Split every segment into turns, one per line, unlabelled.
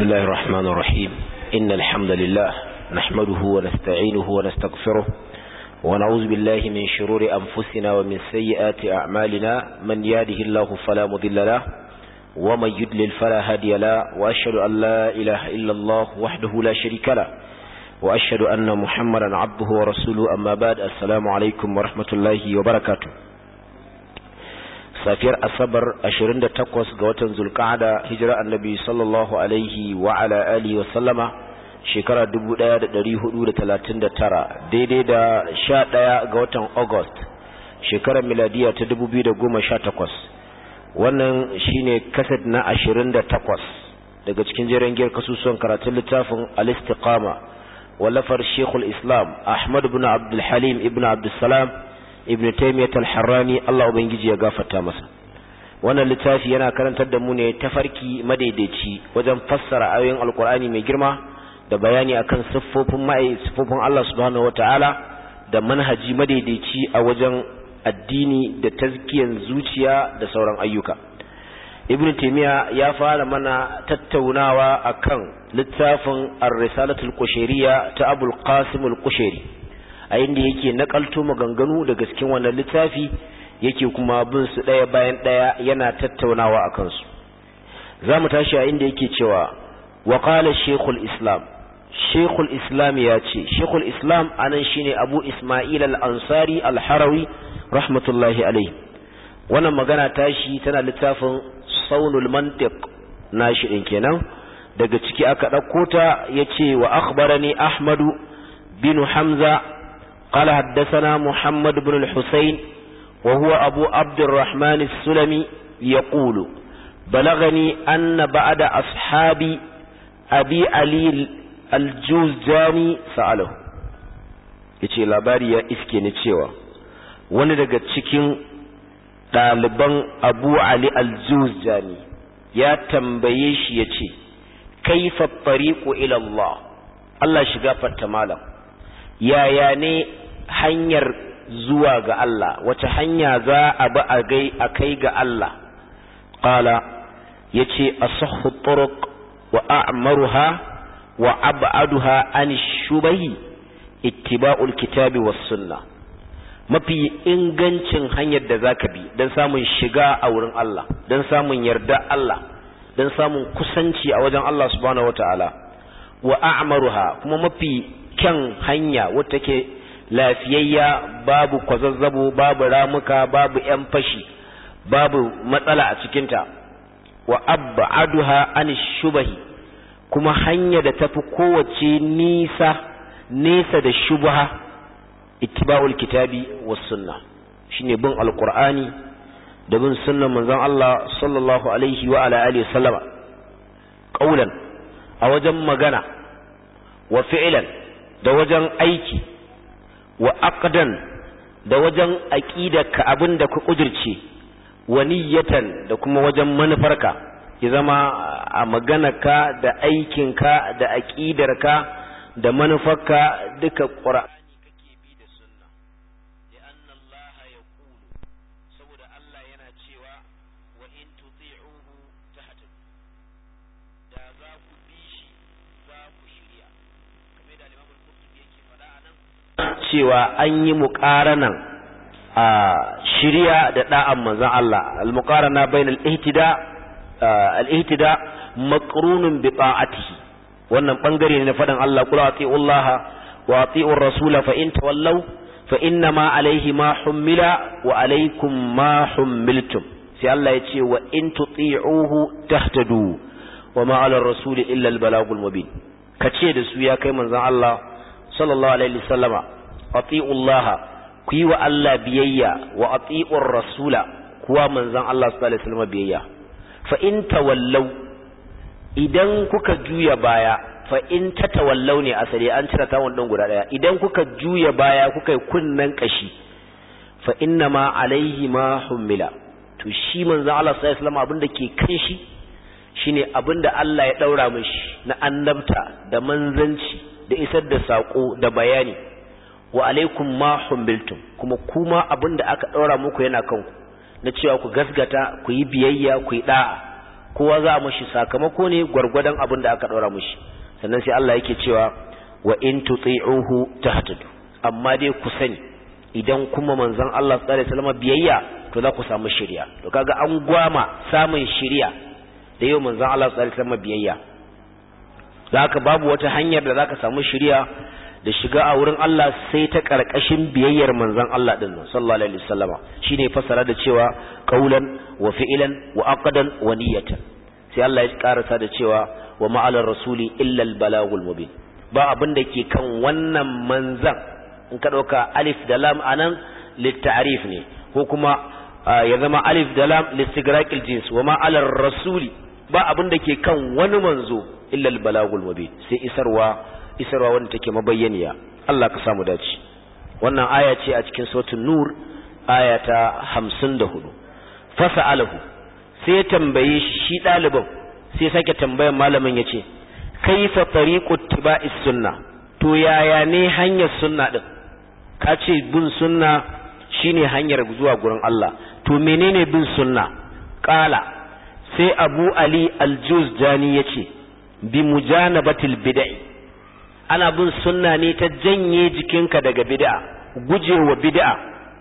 الله الرحمن الرحيم إن الحمد لله نحمده ونستعينه ونستغفره ونعوذ بالله من شرور أنفسنا ومن سيئات أعمالنا من ياده الله فلا مضل له ومن يدلل فلا هادي له وأشهد أن لا إله إلا الله وحده لا شريك له وأشهد أن محمدا عبده ورسوله أما بعد السلام عليكم ورحمة الله وبركاته safiyar asabar 28 ga watan zulqa'ada hijira annabi sallallahu alaihi wa ala alihi wa sallama shekara 1439 daidai da 11 ga watan august shekarar miladiya ta 2018 wannan shine kaset na 28 daga cikin jerin giyar kasusuwan karatun littafin al-istiqama wallafar shekul islam ahmad ibn abdul halim ibn abdul salam ibn taymiyyah al-harrani Allah ubangiji ya gafarta masa wannan littafi yana karantar da mu ne tafarki madaidaici wajen fassara ayoyin alkur'ani mai girma da bayani akan siffofin mai siffofin Allah subhanahu wataala da manhaji madaidaici a wajen addini da tazkiyan zuciya da sauran ayyuka ibn taymiyyah ya fara mana tattaunawa akan littafin ar-risalatul qushayriyya ta abul qasim al-qushayri a inda yake nakalto maganganu daga cikin wannan littafi yake kuma bin su ɗaya bayan ɗaya yana tattaunawa a kansu za mu tashi a inda yake cewa wa qala shaykhul islam shaykhul islam ya ce shaykhul islam anan shine abu isma'il al-ansari al-harawi rahmatullahi alayhi wannan magana tashi tana littafin saunul mantiq nashi din kenan daga ciki aka ɗauko ta yace wa akhbarani ahmadu bin hamza قال حدثنا محمد بن الحسين وهو أبو عبد الرحمن السلمي يقول بلغني أن بعد أصحاب أبي علي الجوزجاني سأله yace labari ya iske ni cewa wani daga cikin ɗaliban abu ali aljuzjani ya tambaye shi ya ce kaifa tariqu ila Allah Allah shiga fatta malam yaya ne hanyar zuwa ga Allah wace hanya za a bi a gai a kai ga Allah qala yace asahhu turuq wa a'maruha wa ab'aduha an shubahi ittiba'ul kitabi was sunna mafi ingancin hanyar da zaka bi dan samun shiga a wurin Allah dan samun yarda Allah dan samun kusanci a wajen Allah subhanahu wataala wa a'maruha kuma mafi kyan hanya wata ke lafiyayya babu kwazazzabo babu ramuka babu ‘yan fashi babu matsala a cikinta wa abba aduha an shubahi kuma hanya da tafi kowace nisa nesa da shubha ittiba'ul kitabi was sunna shine bin alqur'ani da bin sunnan manzon Allah sallallahu alaihi wa ala alihi sallama qaulan a wajen magana wa fi'lan da wajen aiki wa aqdan da wajen aqidarka abinda ka kudirce wa niyyatan da kuma wajen manufarka ya zama a maganarka da aikinka da aqidarka da manufarka duka qur'ani kake bi da sunna li'anna Allah yaqulu saboda Allah yana cewa wa in tuti'uhu tahtadu da za ku bi shi za ku shirya kamar da Imam al-Qurtubi yake faɗa anan cewa an yi muƙaranan a shirya da da'an manzon Allah al-muqarana bainal ihtida al-ihtida maqrunun bi ta'atihi wannan bangare ne na faɗin Allah qul ati'ullah wa ati'ur rasul fa in tawallaw fa inna ma alayhi ma hummila wa alaykum ma hummiltum sai Allah ya ce wa in tuti'uhu tahtadu wa ma 'ala ar-rasul illa al-balagul mubin kace da su ya kai manzon Allah sallallahu alaihi wasallama ati'ullah ku yi wa Allah biyayya wa ati'ur rasula kuwa manzon Allah sallallahu alaihi wasallam biyayya fa in tawallaw idan kuka juya baya fa in tatawallaw ne asali an cire tawon din guda daya idan kuka juya baya kuka yi kunnan kashi fa inna ma alaihi ma hummila to shi manzon Allah sallallahu alaihi wasallam abinda ke kan shi shine abinda Allah ya daura mishi na annabta da manzanci da isar da sako da bayani wa alaikum ma humbiltum kuma kuma abinda aka daura muku yana kanku na cewa ku gasgata ku yi biyayya ku yi da'a kowa za a mashi sakamako ne gwargwadon abin da aka ɗora mashi sannan sai Allah yake cewa wa in tuti'uhu tahtadu amma dai ku sani idan kuma manzon Allah sallallahu alaihi wasallam biyayya to za ku samu shiriya to kaga an gwama samun shiriya da yau manzon Allah sallallahu alaihi wasallam biyayya zaka babu wata hanyar da zaka samu shiriya da shiga a wurin Allah sai ta karkashin biyayyar manzon Allah din nan sallallahu alaihi wasallama shine fasara da cewa qaulan wa fi'lan wa aqdan wa niyatan sai Allah ya karasa da cewa wa ma'alar rasuli illa al balagul mubin ba abin da ke kan wannan manzan in ka dauka alif da lam anan litta'rif ne ko kuma ya zama alif da lam listigraqil jins wa ma'alar rasuli ba abin da ke kan wani manzo illa al balagul mubin sai isarwa isarwa wanda take mabayyaniya Allah ka samu dace wannan aya ce a cikin suratul nur aya ta 54 fasa'alahu sai ya tambaye shi ɗaliban sai ya sake tambayan malamin yace kaifa tariqu tiba'is sunna to yaya ne hanyar sunna din ka ce bin sunna shine hanyar zuwa gurin Allah to menene bin sunna qala sai abu ali al-juzjani yace bi mujanabatil bid'ah ana bin sunna ne ta janye jikinka daga bid'a gujewa bid'a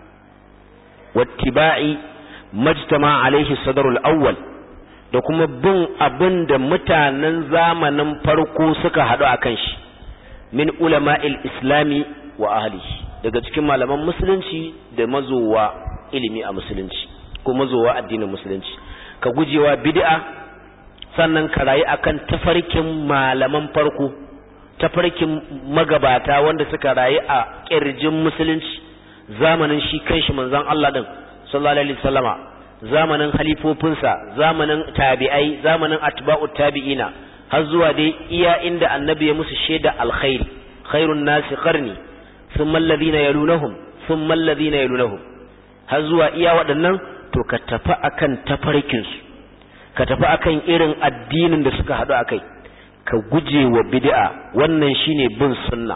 wattiba'i majtama alaihi sadarul awwal da kuma bin abin da mutanen zamanin farko suka haɗu a kan shi min ulama'il islami wa ahlihi daga cikin malaman musulunci da mazowa ilimi a musulunci ko mazowa addinin musulunci ka gujewa bid'a sannan ka rayu akan tafarkin malaman farko tafarkin magabata wanda suka rayu a ƙirjin musulunci zamanin shi kanshi manzon Allah din sallallahu alaihi wasallama zamanin halifofinsa zamanin tabi'ai zamanin atba'u tabi'ina har zuwa dai iya inda annabi ya musu shaida alkhairi khairun nasi qarni thumma alladhina yalunahum thumma alladhina yalunahum har zuwa iya waɗannan to ka tafi akan tafarkin su ka tafi akan irin addinin da suka haɗu akai ka guje wa bid'a wannan shine bin sunna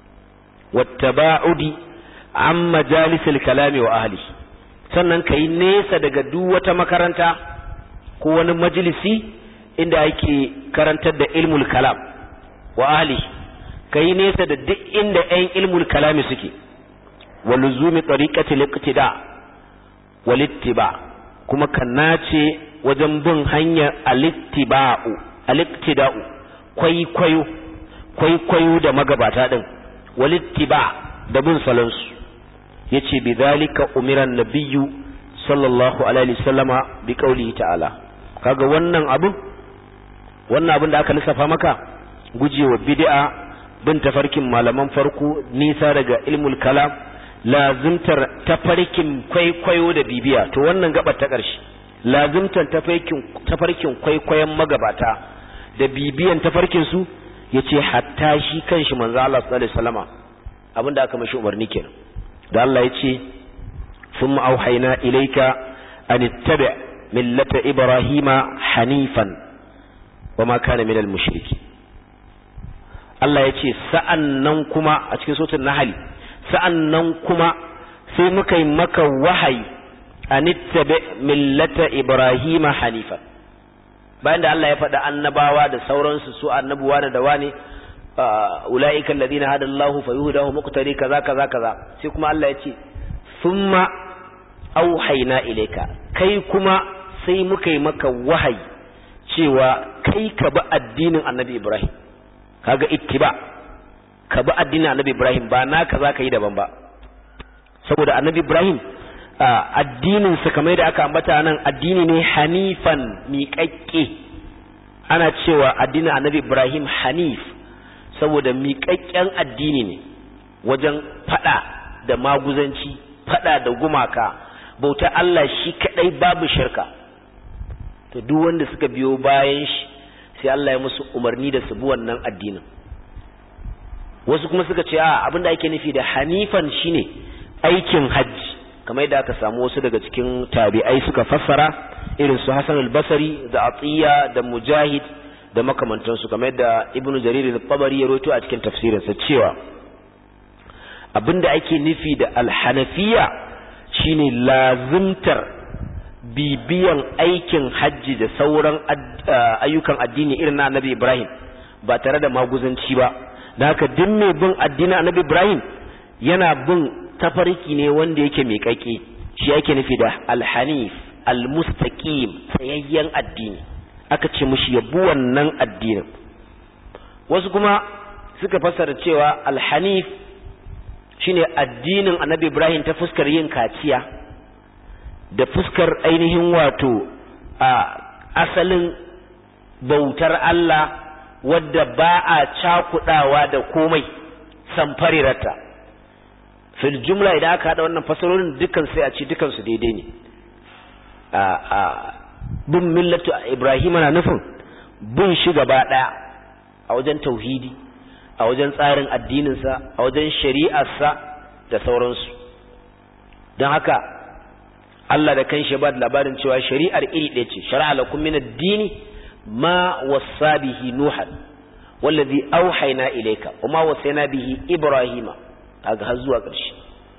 wattaba'udi an majalisil kalami wa ahli sannan kai nesa daga duk wata makaranta ko wani majalisi inda ake karantar da ilmul kalam wa ahli kai nesa da duk inda ɗan ilmul kalami suke wa luzumi tariqati liqtida wal ittiba kuma ka nace wajen bin hanyar alittiba'u alittida'u kwaikwayo kwaikwayo da magabata din walittiba da bin salansu yace bi zalika umiran nabiyyu sallallahu alaihi wasallama bi qaulihi ta'ala kaga wannan abu wannan abin da aka lissafa maka gujewa bid'a bin tafarkin malaman farko nisa daga ilmul kalam lazimtar tafarkin kwaikwayo da bibiya to wannan gabar ta ƙarshe lazimtar tafarkin tafarkin kwaikwayon magabata da bibiyan tafarkin su yace hatta shi kanshi manzo Allah sallallahu alaihi wasallama abinda aka mashi umarni kenan da Allah yace thumma auhayna ilayka an ittabi millata ibrahima hanifan wama kana minal mushriki Allah yace sa'annan kuma a cikin suratul nahl sa'annan kuma sai muka yi maka wahayi an ittabi millata ibrahima hanifan bayan da Allah ya faɗa annabawa da sauransu su annabuwa da wani ula'ikan ladina hada Allahu fa yuhdahu muqtari kaza kaza kaza sai kuma Allah ya ce thumma auhayna ilayka kai kuma sai muka yi maka wahayi cewa kai ka bi addinin Annabi Ibrahim kaga ittiba ka bi addinin Annabi Ibrahim ba naka zaka yi daban ba saboda Annabi Ibrahim addinin sa kamar da aka ambata nan addini ne hanifan miƙaƙƙe ana cewa addinin Annabi Ibrahim hanif saboda miƙaƙƙen addini ne wajen fada da maguzanci fada da gumaka bauta Allah shi kadai babu shirka to duk wanda suka biyo bayan shi sai Allah ya musu umarni da su bi wannan addinin wasu kuma suka ce a abinda ake nufi da hanifan shine aikin hajji kamar yadda aka samu wasu daga cikin tabi'ai suka fassara irin su Hassan al-Basri da Atiya da Mujahid da makamantansu kamar yadda Ibn Jarir al-Tabari ya rawaito a cikin tafsirinsa cewa abinda ake nufi da al-Hanafiya shine lazimtar bibiyan aikin hajji da sauran ayyukan addini irin na annabi Ibrahim ba tare da maguzanci ba da haka duk mai bin addinin annabi Ibrahim yana bin tafarki ne wanda yake mai kake shi yake nufi da alhanif almustaqim tsayayyen addini aka ce mushi yabu wannan addinin wasu kuma suka fassara cewa alhanif shine addinin annabi Ibrahim ta fuskar yin kaciya da fuskar ainihin wato a asalin bautar Allah wadda ba a cakudawa da komai samfarirata fil jumla idan aka hada wannan fasarorin dukan sai a ce dukan su daidai ne a a bin millatu Ibrahim na nufin bin shi gaba daya a wajen tauhidi a wajen tsarin addininsa a wajen shari'arsa da sauransu don haka Allah da kanshi ba da labarin cewa shari'ar iri ɗaya ce shari'a lakum min ad-dini ma wassa bihi nuhan wallazi auhayna ilayka wama wasayna bihi ibrahima kaga har zuwa ƙarshe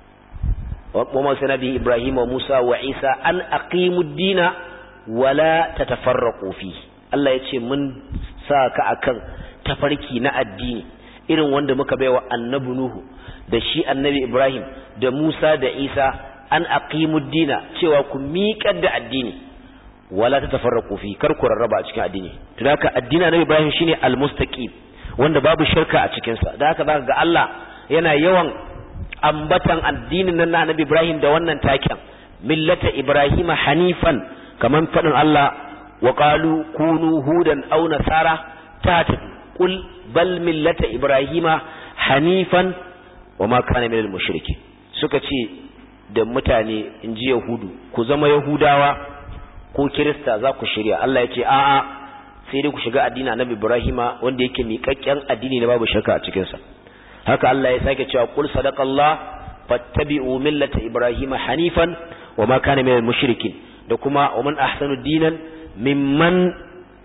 wama wasayna bihi ibrahima wa musa wa isa an aqimu ad-dina wala tatafarraqu fi Allah yace mun sa ka akan tafarki na addini irin wanda muka baiwa annabi nuhu da shi annabi ibrahim da musa da isa an aqimud dina cewa ku miƙar da addini wala ta tafarraqu fi kar ku rarraba a cikin addini to haka addini na Ibrahim shine almustaqim wanda babu shirka a cikin sa da haka zaka ga Allah yana yawan ambatan addinin nan na Annabi Ibrahim da wannan taken millata Ibrahim hanifan kaman fadin Allah wa qalu kunu hudan aw nasara tatin qul bal millata Ibrahim hanifan wa ma kana minal mushrikin suka ce da mutane in ji Yahudu ku zama Yahudawa ko Kirista za ku shirya Allah ya ce a'a sai dai ku shiga addini Annabi Ibrahima wanda yake miƙaƙƙen addini na babu shirka a cikin sa haka Allah ya sake cewa qul sadaqallah fattabi'u millata Ibrahima hanifan wa ma kana minal mushrikin da kuma wa man ahsanu dinan mimman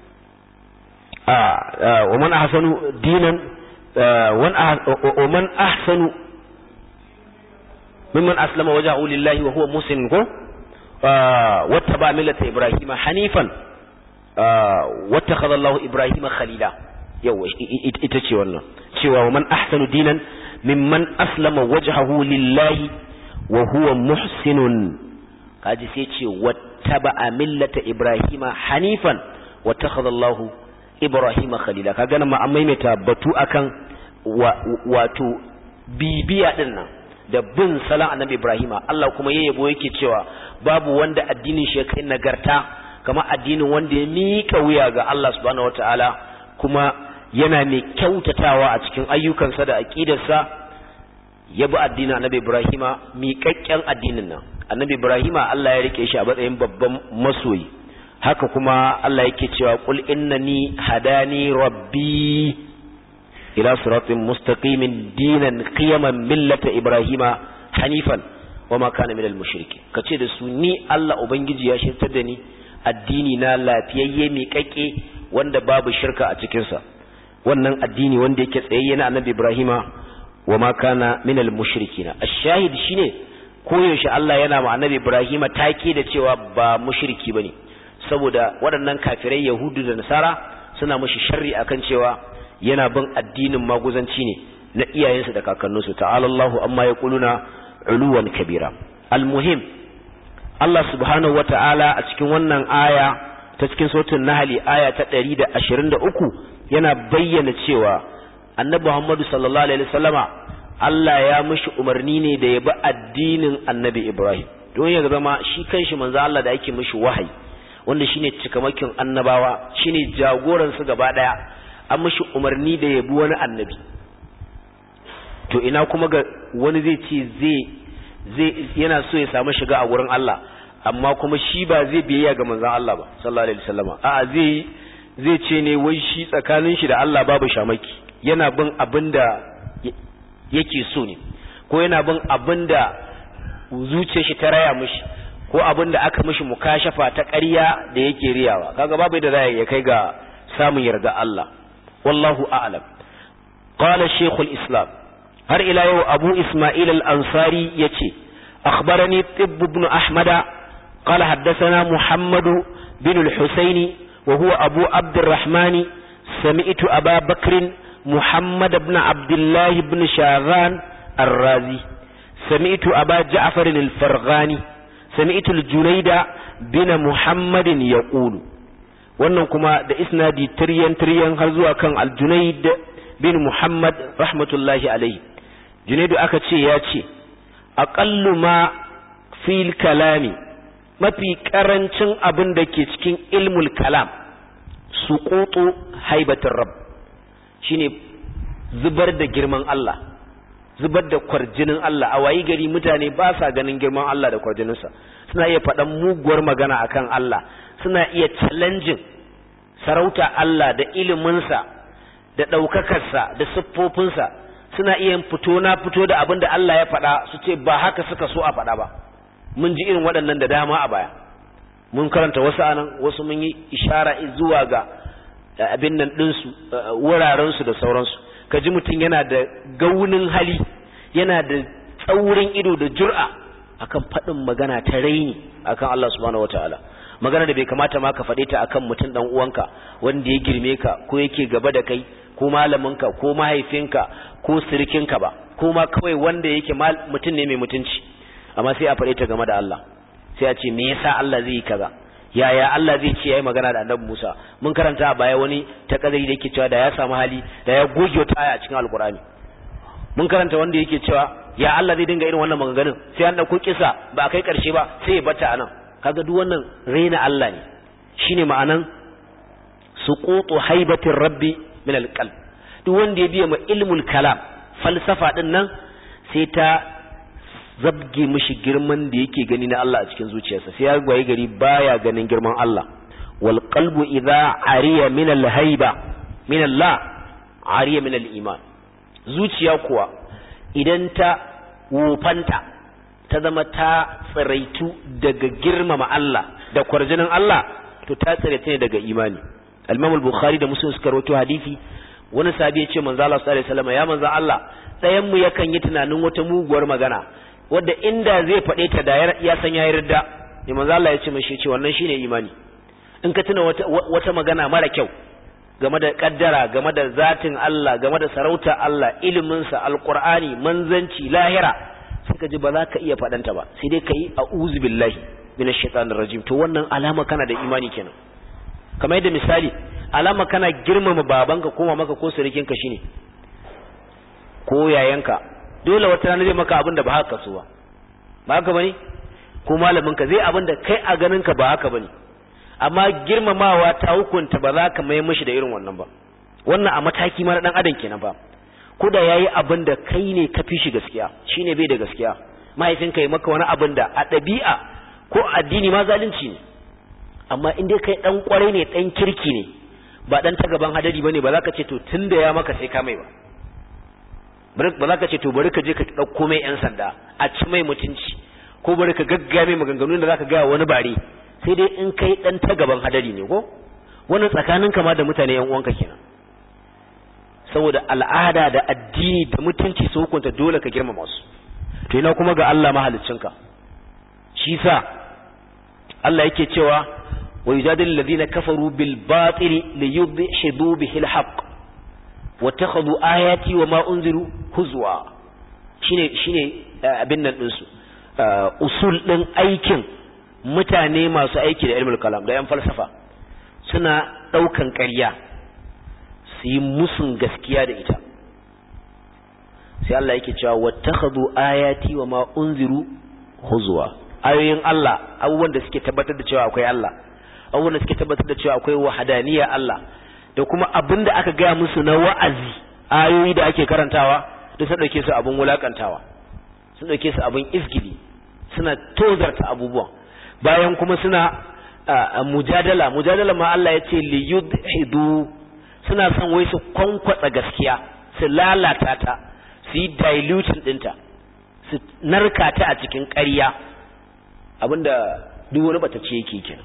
wa man ahsanu dinan wa man ahsanu mimman aslama wajahu lillahi wa huwa muslim ko wattaba millata ibrahima hanifan wattakhadha Allah ibrahima khalila yawa ita ce wannan cewa man ahsanu dinan mimman aslama wajhahu lillahi wa huwa muhsinun kaji sai ce wattaba millata ibrahima hanifan wattakhadha Allah ibrahima khalila kaga nan ma an maimaita batu akan wato bibiya din nan da bin salan annabi Ibrahima Allah kuma ya yabo yake cewa babu wanda addinin shi kai nagarta kamar addinin wanda ya mika wuya ga Allah subhanahu wataala kuma yana mai kyautatawa a cikin ayyukansa da aqidarsa ya bi addinin annabi Ibrahima miƙaƙƙen addinin nan annabi Ibrahima Allah ya rike shi a matsayin babban masoyi haka kuma Allah yake cewa qul innani hadani rabbi ila siratin mustaqimin dinan qiyaman millata ibrahima hanifan wama kana minal mushriki kace da su ni Allah ubangiji ya shirtar da ni addini na lafiyayye mai kake wanda babu shirka a cikin sa wannan addini wanda yake tsayayye na annabi ibrahima wama kana minal mushrikina ash-shahid shine koyaushe Allah yana ma annabi ibrahima take da cewa ba mushriki bane saboda waɗannan kafirai yahudu da nasara suna mushi sharri akan cewa yana bin addinin maguzanci ne na iyayensu da kakanninsu ta'ala Allahu amma ya kuluna uluwan kabira almuhim Allah subhanahu wata'ala a cikin wannan aya ta cikin sautin nahali aya ta 123 yana bayyana cewa annabi Muhammadu sallallahu alaihi wasallama Allah ya mishi umarni ne da ya bi addinin annabi Ibrahim don ya zama shi kanshi manzo Allah da yake mishi wahayi wanda shine cikamakin annabawa shine jagoran su gaba daya an mishi umarni da ya bi wani annabi to ina kuma ga wani zai ce zai zai yana so ya samu shiga a wurin Allah amma kuma shi ba zai biyayya ga manzon Allah ba sallallahu alaihi wasallama a'a zai zai ce ne wai shi tsakanin shi da Allah babu shamaki yana bin abinda yake so ne ko yana bin abinda zuciyar shi ta raya mishi ko abinda aka mishi mukashafa ta ƙarya da yake riyawa kaga babu da zai ya kai ga samun yarda Allah wallahu a'lam qala shaykhul islam har ila yau abu isma'il al-ansari yace akhbarani tibb ibn ahmada قال حدثنا محمد بن الحسين وهو أبو عبد الرحمن سمعت أبا بكر محمد بن عبد الله بن شاغان الرازي سمعت أبا جعفر الفرغاني سمعت الجنيد بن محمد يقول wannan kuma da isnadi tiryan tiryan har zuwa kan aljunaid bin muhammad rahmatullahi alaihi junaidu aka ce ya ce aqallu ma fil kalami mafi karancin abin da ke cikin ilmul kalam suqutu haibatir rabb shine zubar da girman Allah zubar da kwarjinin Allah a wayi gari mutane ba sa ganin girman Allah da kwarjininsa suna iya faɗan muguwar magana akan Allah suna iya challenging sarauta Allah da iliminsa da ɗaukakarsa da siffofinsa suna iya fito na fito da abin da Allah ya faɗa su ce ba haka suka so a faɗa ba mun ji irin waɗannan da dama a baya mun karanta wasu anan wasu mun yi ishara zuwa ga abin nan ɗinsu wurarensu da sauransu ka ji mutum yana da gaunin hali yana da tsaurin ido da jur'a akan faɗin magana ta raini akan Allah subhanahu wataala magana da bai kamata ma ka faɗe ta akan mutum dan uwanka wanda ya girme ka ko yake gaba da kai ko malaminka ko mahaifinka ko sirikinka ba ko ma kawai wanda yake mutum ne mai mutunci amma sai a faɗe ta game da Allah sai a ce me yasa Allah zai yi kaza yaya Allah zai ce yayi magana da Annabi Musa mun karanta a baya wani ta kadari da yake cewa da ya samu hali da ya goge wata aya a cikin Alkur'ani mun karanta wanda yake cewa ya Allah zai dinga irin wannan maganganun sai an dauko kisa ba a kai karshe ba sai ya bata anan kaga duk wannan raina Allah ne shine ma'anan suqutu haibatir rabbi min alqalb duk wanda ya biya ma ilmul kalam falsafa din nan sai ta zabge mishi girman da yake gani na Allah a cikin zuciyarsa sai ya gwaye gari baya ganin girman Allah wal qalbu idza ariya min al haiba min Allah ariya min al iman zuciya kuwa idan ta wofanta ta zama ta tsiraitu daga girmama Allah da kwarjinin Allah to ta tsiraita ne daga imani al-Imam al-Bukhari da Muslim suka rawaito hadisi wani sahabi ya ce manzo Allah sallallahu alaihi wasallam ya manzo Allah ɗayan mu yakan yi tunanin wata muguwar magana wadda inda zai faɗe ta da ya san ya yarda ne manzo Allah ya ce mashi ce wannan shine imani in ka tuna wata, wata magana mara kyau game da kaddara game da zatin Allah game da sarauta Allah ilimin sa alqur'ani manzanci lahira sai ka ji ba za ka iya faɗanta ba sai dai kai a'udhu billahi minash shaitanir rajim to wannan alama kana da imani kenan kamar yadda misali alama kana girmama babanka ko mamaka ko surikinka shine ko yayanka dole wata rana zai maka abin da ba haka so ba ba haka bane ko malamin ka zai abin da kai a ganin ka ba haka bane amma girmamawa ta hukunta ba za ka mai mishi da irin wannan ba wannan a mataki ma na dan adam kenan ba ko da yayi abin da kai ne ka fi shi gaskiya shine bai da gaskiya mahaifinka yi maka wani abin da a ɗabi'a ko addini ma zalunci ne amma in dai kai dan kwarai ne dan kirki ne ba dan ta gaban hadari bane ba za ka ce to tunda ya maka sai ka mai ba ba za ka ce to bari ka je ka ɗauko mai 'yan sanda a ci mai mutunci ko bari ka gaggame maganganun da za ka gaya wani bare sai dai in kai ɗan ta gaban hadari ne ko wannan tsakanin kama da mutane 'yan uwanka kenan saboda al'ada da addini da mutunci su hukunta dole ka girmama su to ina kuma ga Allah mahaliccinka shi sa Allah yake cewa wa yujadilu alladhina kafaru bil batili liyudhidu bihi al haqq watakhadhu ayati wama unziru huzwa shine shine abin nan din su usul din aikin mutane masu aiki da ilmul kalam da yan falsafa suna daukan ƙarya su yi musun gaskiya da ita sai Allah yake cewa watakhadhu ayati wama unziru huzwa ayoyin Allah abubuwan da suke tabbatar da cewa akwai Allah abubuwan da suke tabbatar da cewa akwai wahadaniya Allah da kuma abin da aka gaya musu na wa'azi ayoyi da ake karantawa da sun ɗauke su abin wulakantawa sun ɗauke su abin izgili suna tozarta abubuwan bayan kuma suna mujadala mujadala ma Allah ya ce li yudhidu suna son wai su kwankwatsa gaskiya su lalata ta su yi diluting ɗinta su narka ta a cikin ƙarya abinda duk wani batacce yake kenan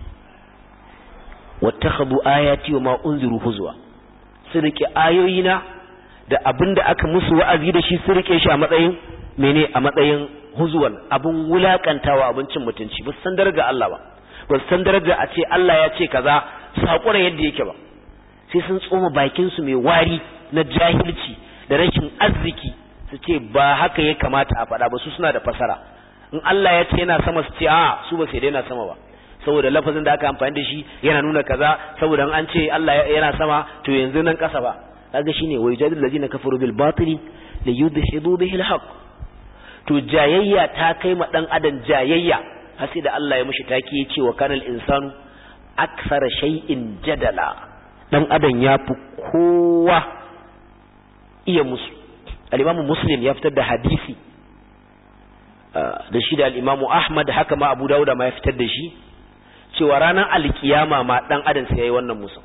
wattakhadhu ayati wa ma unziru huzwa su rike ayoyina da abinda aka musu wa'azi da shi su rike shi a matsayin mene a matsayin huzwan abun wulakantawa abincin mutunci ba san daraja Allah ba ba san daraja a ce Allah ya ce kaza sakura yadda yake ba sai sun tsoma bakin su mai wari na jahilci da rashin arziki su ce ba haka ya kamata a faɗa ba su suna da fasara in Allah ya ce yana sama su ce a su ba sai dai yana sama ba saboda lafazin da aka amfani da shi yana nuna kaza saboda an ce Allah yana sama to yanzu nan kasa ba kaga shine wa yujadil ladina kafaru bil batili li yudhibu bihi al haqq to jayayya ta kai ma dan adam jayayya har sai da Allah ya mishi taki ya ce wa kanal insanu aksara shay'in jadala dan adam ya fi kowa iya musu al-imamu muslim ya fitar da hadisi da shi da al-imamu ahmad haka ma abu dawuda ma ya fitar da shi cewa ranar alkiyama ma dan adam sai yayi wannan musu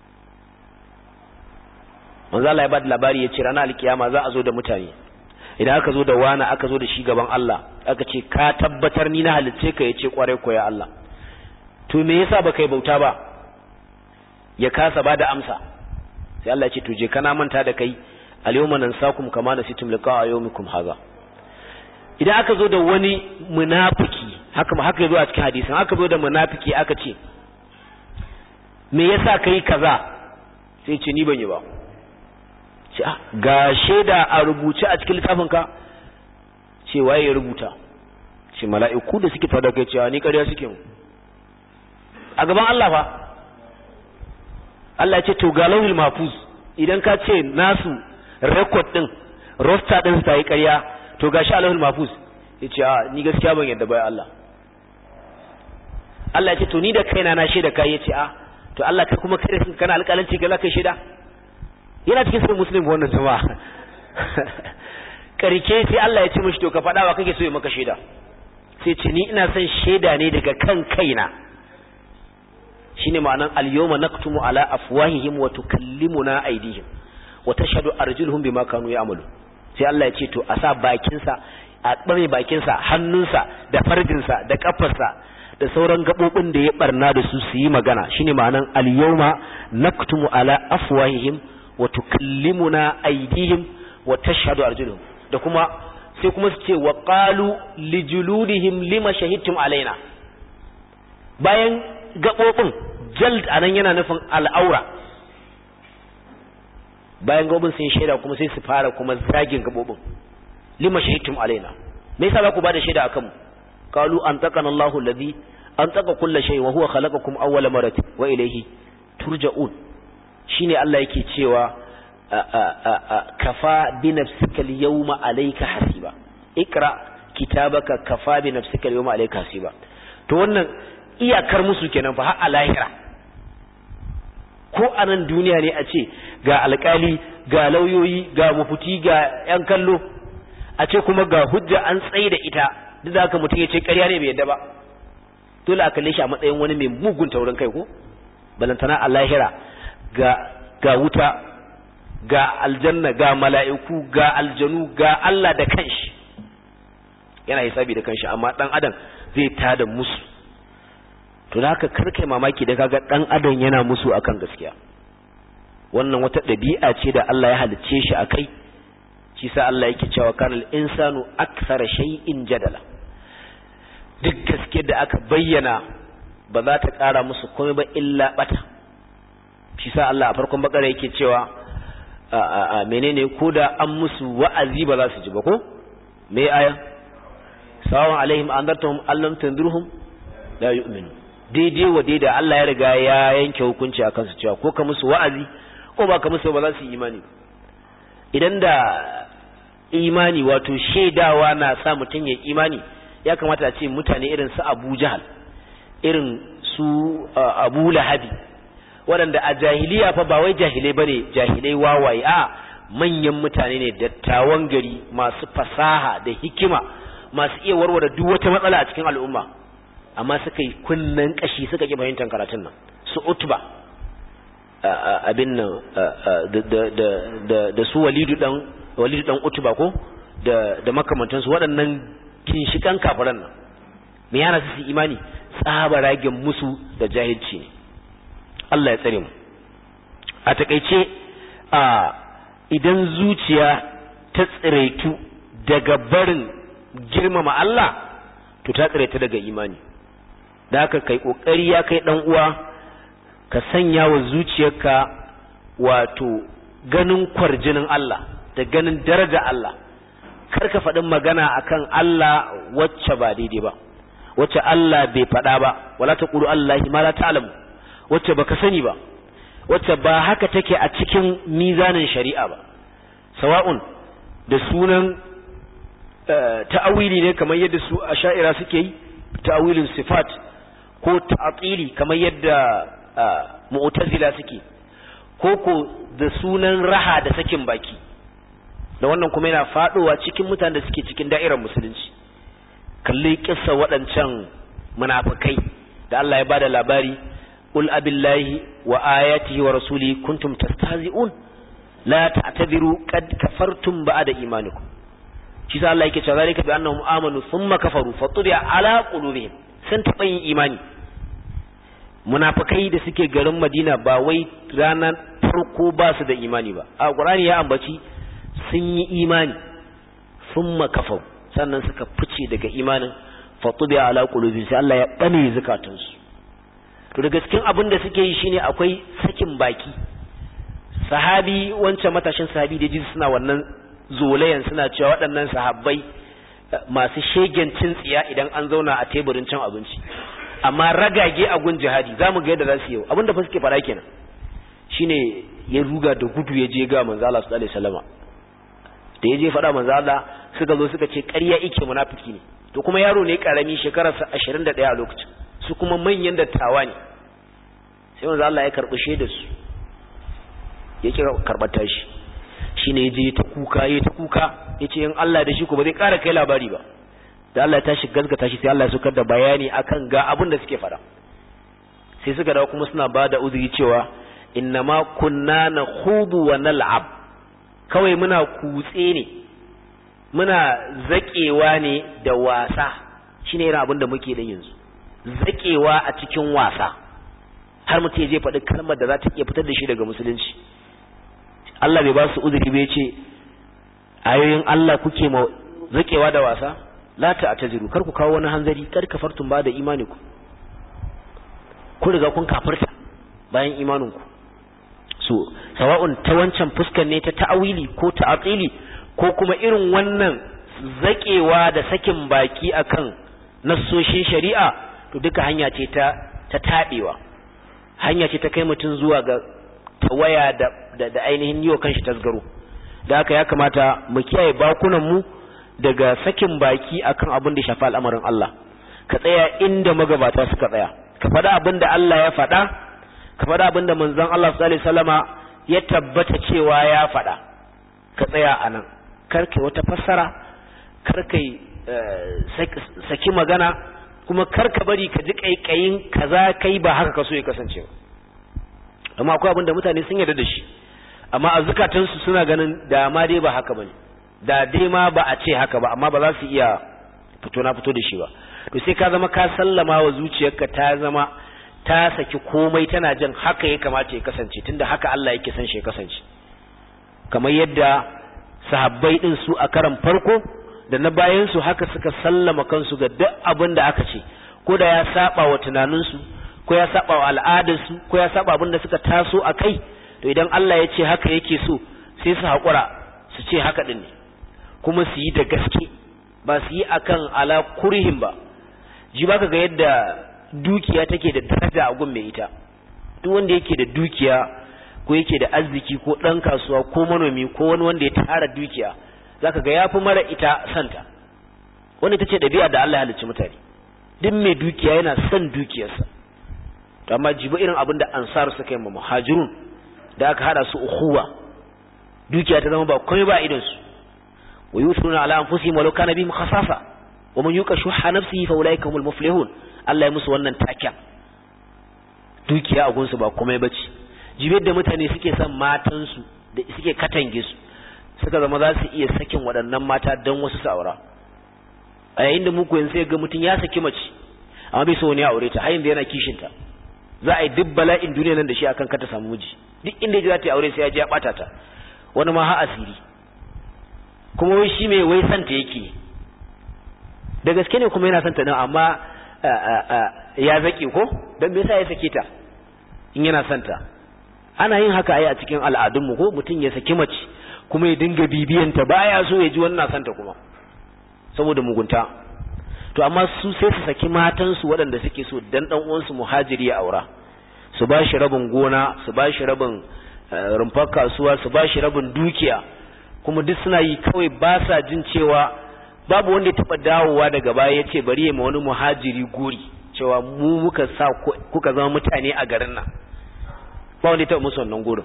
manzo Allah ya bada labari ya ce ranar alkiyama za a zo da mutane idan aka zo da wani aka zo da shi gaban Allah aka ce ka tabbatar ni na halicce ka yace kwarai ko ya Allah to me yasa baka yi bauta ba ya kasa bada amsa sai Allah ya ce to je kana manta da kai al-yawma nansakum kama nasitum liqa'a yawmikum hadha idan aka zo da wani munafiki haka haka yazo a cikin hadisin aka zo da munafiki aka ce me yasa kai kaza sai ce ni ban yi ba ce ga shaida a rubuce a cikin littafin ka ce waye ya rubuta ce mala'iku da suke fada kai cewa ni ƙarya suke mu a gaban Allah fa Allah ya ce to ga lauhul mahfuz idan ka ce nasu record din roster din su yi ƙarya to gashi alahul mahfuz yace a ni gaskiya ban yadda bai Allah Allah yace to ni da kaina na shaida kai yace a to Allah kai kuma kai sun kana alƙalanci ga kai shaida yana cikin sunan muslim wannan jama'a karke sai Allah ya ce mishi to ka faɗa wa kake so ya maka shaida sai ce ni ina son shaida ne daga kan kaina shine ma'anan al-yawma naktumu ala afwahihim wa tukallimuna aydihim wa tashhadu arjuluhum bima kanu ya'malu sai Allah ya ce to a sa bakinsa a ɓame bakinsa hannunsa da farjinsa da ƙafarsa da sauran gaɓoɓin da ya ɓarna da su su yi magana shine ma'anan al-yawma naktumu ala afwahihim wa tukallimuna aydihim wa tashhadu arjuluhum da kuma sai kuma su ce wa qalu lijuludihim lima shahidtum alaina bayan gaɓoɓin jald anan yana nufin al'aura bayan gabobin sun shaida kuma sai su fara kuma zagin gabobin lima shahidtum alaina me yasa za ku bada shaida akan mu qalu an taqana Allahu alladhi an taqa kull shay wa huwa khalaqakum awwala marati wa ilayhi turja'un shine Allah yake cewa kafa bi nafsika al-yawma alayka hasiba ikra kitabaka kafa bi nafsika al-yawma alayka hasiba to wannan iyakar musu kenan fa har a lahira ko a nan duniya ne a ce ga alkali ga lauyoyi ga mafuti ga yan kallo a ce kuma ga hujja an tsaye da ita duk da haka mutum ya ce ƙarya ne bai yadda ba dole a kalle shi a matsayin wani mai mugun taurin kai ko balantana a lahira ga ga wuta ga aljanna ga mala'iku ga aljanu ga Allah da kanshi yana hisabi da kanshi amma dan adam zai tada musu to da haka karkai mamaki da kaga dan adam yana musu akan gaskiya wannan wata dabi'a ce da Allah ya halicce shi akai shi sa Allah yake cewa kanal insanu akthara shay'in jadala duk gaskiyar da aka bayyana ba za ta kara musu komai ba illa bata shi sa Allah a farkon bakara yake cewa a menene ko da an musu wa'azi ba za su ji ba ko me aya sawan alaihim andartahum allam tanzurhum la yu'minu daidai wa daidai Allah ya riga ya yanke hukunci a kansu cewa ko ka musu wa'azi ko ba ka musu ba za su yi imani idan da imani wato shaidawa na sa mutum ya imani ya kamata a ce mutane irin su Abu Jahal irin su Abu Lahabi waɗanda a jahiliya fa ba wai jahilai bane jahilai wawaye a manyan mutane ne dattawan gari masu fasaha da hikima masu iya warware duk wata matsala a cikin al'umma amma suka yi kunnen kashi suka ki fahimtar karatun nan su utba abin nan da su walidu dan walidu dan utba ko da da makamantansu waɗannan ginshikan kafiran nan me yana su imani tsaba ragen musu da jahilci ne Allah ya tsare mu a takeice a idan zuciya ta tsiraitu daga barin girmama Allah to ta tsare ta daga imani da haka kai kokari ya kai dan uwa ka sanya wa zuciyarka wato ganin kwarjinin Allah da ganin daraja Allah kar ka faɗin magana akan Allah wacce ba daidai ba wacce Allah bai faɗa ba wala taqulu Allahi ma la ta'lamu wacce baka sani ba wacce ba haka take a cikin mizanin shari'a ba sawa'un da sunan ta'awili ne kamar yadda su asha'ira suke yi ta'awilin sifat ko ta'atili kamar yadda mu'tazila suke ko ko da sunan raha da sakin baki da wannan kuma yana fadowa cikin mutanen da suke cikin da'irar musulunci kalli kissa waɗancan munafikai da Allah ya bada labari qul abillahi wa ayatihi wa rasuli kuntum tastahzi'un la ta'tadiru qad kafartum ba'da imanikum shi sa Allah yake cewa zalika bi annahum amanu thumma kafaru fatubi'a ala qulubihim sun taɓa yin imani munafikai da suke garin Madina ba wai ranar farko ba su da imani ba a Qur'ani ya ambaci sun yi imani thumma kafaru sannan suka fice daga imanin fatubi'a ala qulubihim sai Allah ya bane zakatunsu to daga cikin abin da suke yi shine akwai sakin baki sahabi wancan matashin sahabi da ji suna wannan zolayan suna cewa waɗannan sahabbai masu shegen cin tsiya idan an zauna a teburin cin abinci amma ragage a gun jihadi zamu ga yadda za su yi abin da fa suke fara kenan shine ya ruga da gudu ya je ga manzo Allah sallallahu alaihi wasallama da ya je faɗa manzo Allah suka zo suka ce ƙarya ike munafiki ne to kuma yaro ne karami shekararsa 21 a lokacin su kuma manyan dattawa ne sai manzo Allah ya karbi shaidar su ya kira karbata shi shine yaje ta kuka yayi ta kuka yace in Allah da shi ko ba zai ƙara kai labari ba da Allah ya tashi gaskata shi sai Allah ya sukar da bayani akan ga abin da suke fara sai suka dawo kuma suna bada uzuri cewa innama kunna nakhudu wa nal'ab kawai muna kutse ne muna zakewa ne da wasa shine irin abin da muke da yanzu zakewa a cikin wasa har mutum je faɗi kalmar da za ta iya fitar da shi daga musulunci Allah bai ba su uzuri bai ce ayoyin Allah kuke ma zakewa da wasa la ta ataziru kar ku kawo wani hanzari kar kafartum ba da imani ku ku riga kun kafirta bayan imanin ku so sawa'un ta wancan fuskar ne ta ta'awili ko ta'aqili ko kuma irin wannan zakewa da sakin baki akan nassoshin shari'a to duka hanya ce ta ta tabewa hanya ce ta kai mutum zuwa ga tawaya da da, da ainihin yiwa kanshi tasgaro da haka ya kamata mu kiyaye bakunan mu daga sakin baki akan abin da shafi al'amarin Allah ka tsaya inda magabata suka tsaya ka faɗa abin da Allah ya faɗa ka faɗa abin da manzon Allah sallallahu alaihi wasallama ya tabbata cewa ya faɗa ka tsaya anan kar kai wata fassara kar kai saki magana kuma kar ka bari ka ji kaikayin kaza kai ba haka ka so ya kasance ba amma akwai abin da mutane sun yarda da shi amma a zukatansu suna ganin da ma dai ba haka bane da dai ma ba a ce haka ba amma ba za su iya fito na fito da shi ba to sai ka zama ka sallama wa zuciyarka ta zama ta saki komai tana jin haka ya kamata ya kasance tunda haka Allah yake san shi ya kasance kamar yadda sahabbai din su a karan farko da na bayan su haka suka sallama kansu ga duk abin da aka ce ko da ya saba wa tunaninsu ko ya saba wa al'adarsu ko ya saba abin da suka taso a kai to idan Allah ya ce haka yake so sai su haƙura su ce haka din ne kuma su yi da gaske ba su yi akan ala kurhin ba ji baka ga yadda dukiya take da daraja a gun mai ita duk wanda yake da dukiya ko yake da arziki ko ɗan kasuwa ko manomi ko wani wanda ya tara dukiya zaka ga yafi mara ita santa wanda ita ce ɗabi'a da Allah ya halicci mutane duk mai dukiya yana son dukiyarsa to amma jibi irin abin da ansar suka yi ma muhajirun da aka hada su ukhuwa dukiya ta zama ba komai ba idan su wa yusruna ala anfusihim walau kana bihim khasasa wa man yuqa shuhha nafsihi fa ulaika humul muflihun Allah ya musu wannan taken dukiya a gunsu ba komai bace jibi da mutane suke son matansu da suke katange su suka zama za su iya sakin waɗannan mata don wasu saura a yayin da muku yanzu sai ga mutum ya saki mace amma bai so wani ya aure ta har yanzu yana kishinta za a yi duk bala'in duniya nan da shi akan kata samu miji duk inda ya za ta yi aure sai ya je ya bata ta wani ma ha asiri kuma wai shi mai wai santa yake da gaske ne kuma yana son ta din amma ya zaki ko dan me yasa ya sake ta in yana son ta ana yin haka ai a cikin al'adunmu ko mutum ya saki mace kuma ya dinga bibiyanta baya so ya ji wannan son ta kuma saboda mugunta to amma su sai su saki matansu waɗanda suke so dan dan uwansu muhajiri ya aura su ba shi rabin gona su ba shi rabin rumfar kasuwa su ba shi rabin dukiya kuma duk suna yi kawai ba sa jin cewa babu wanda ya taɓa dawowa daga baya ya ce bari ya ma wani muhajiri gori cewa mu muka sa kuka zama mutane a garin nan ba wanda ya taɓa musu wannan gurin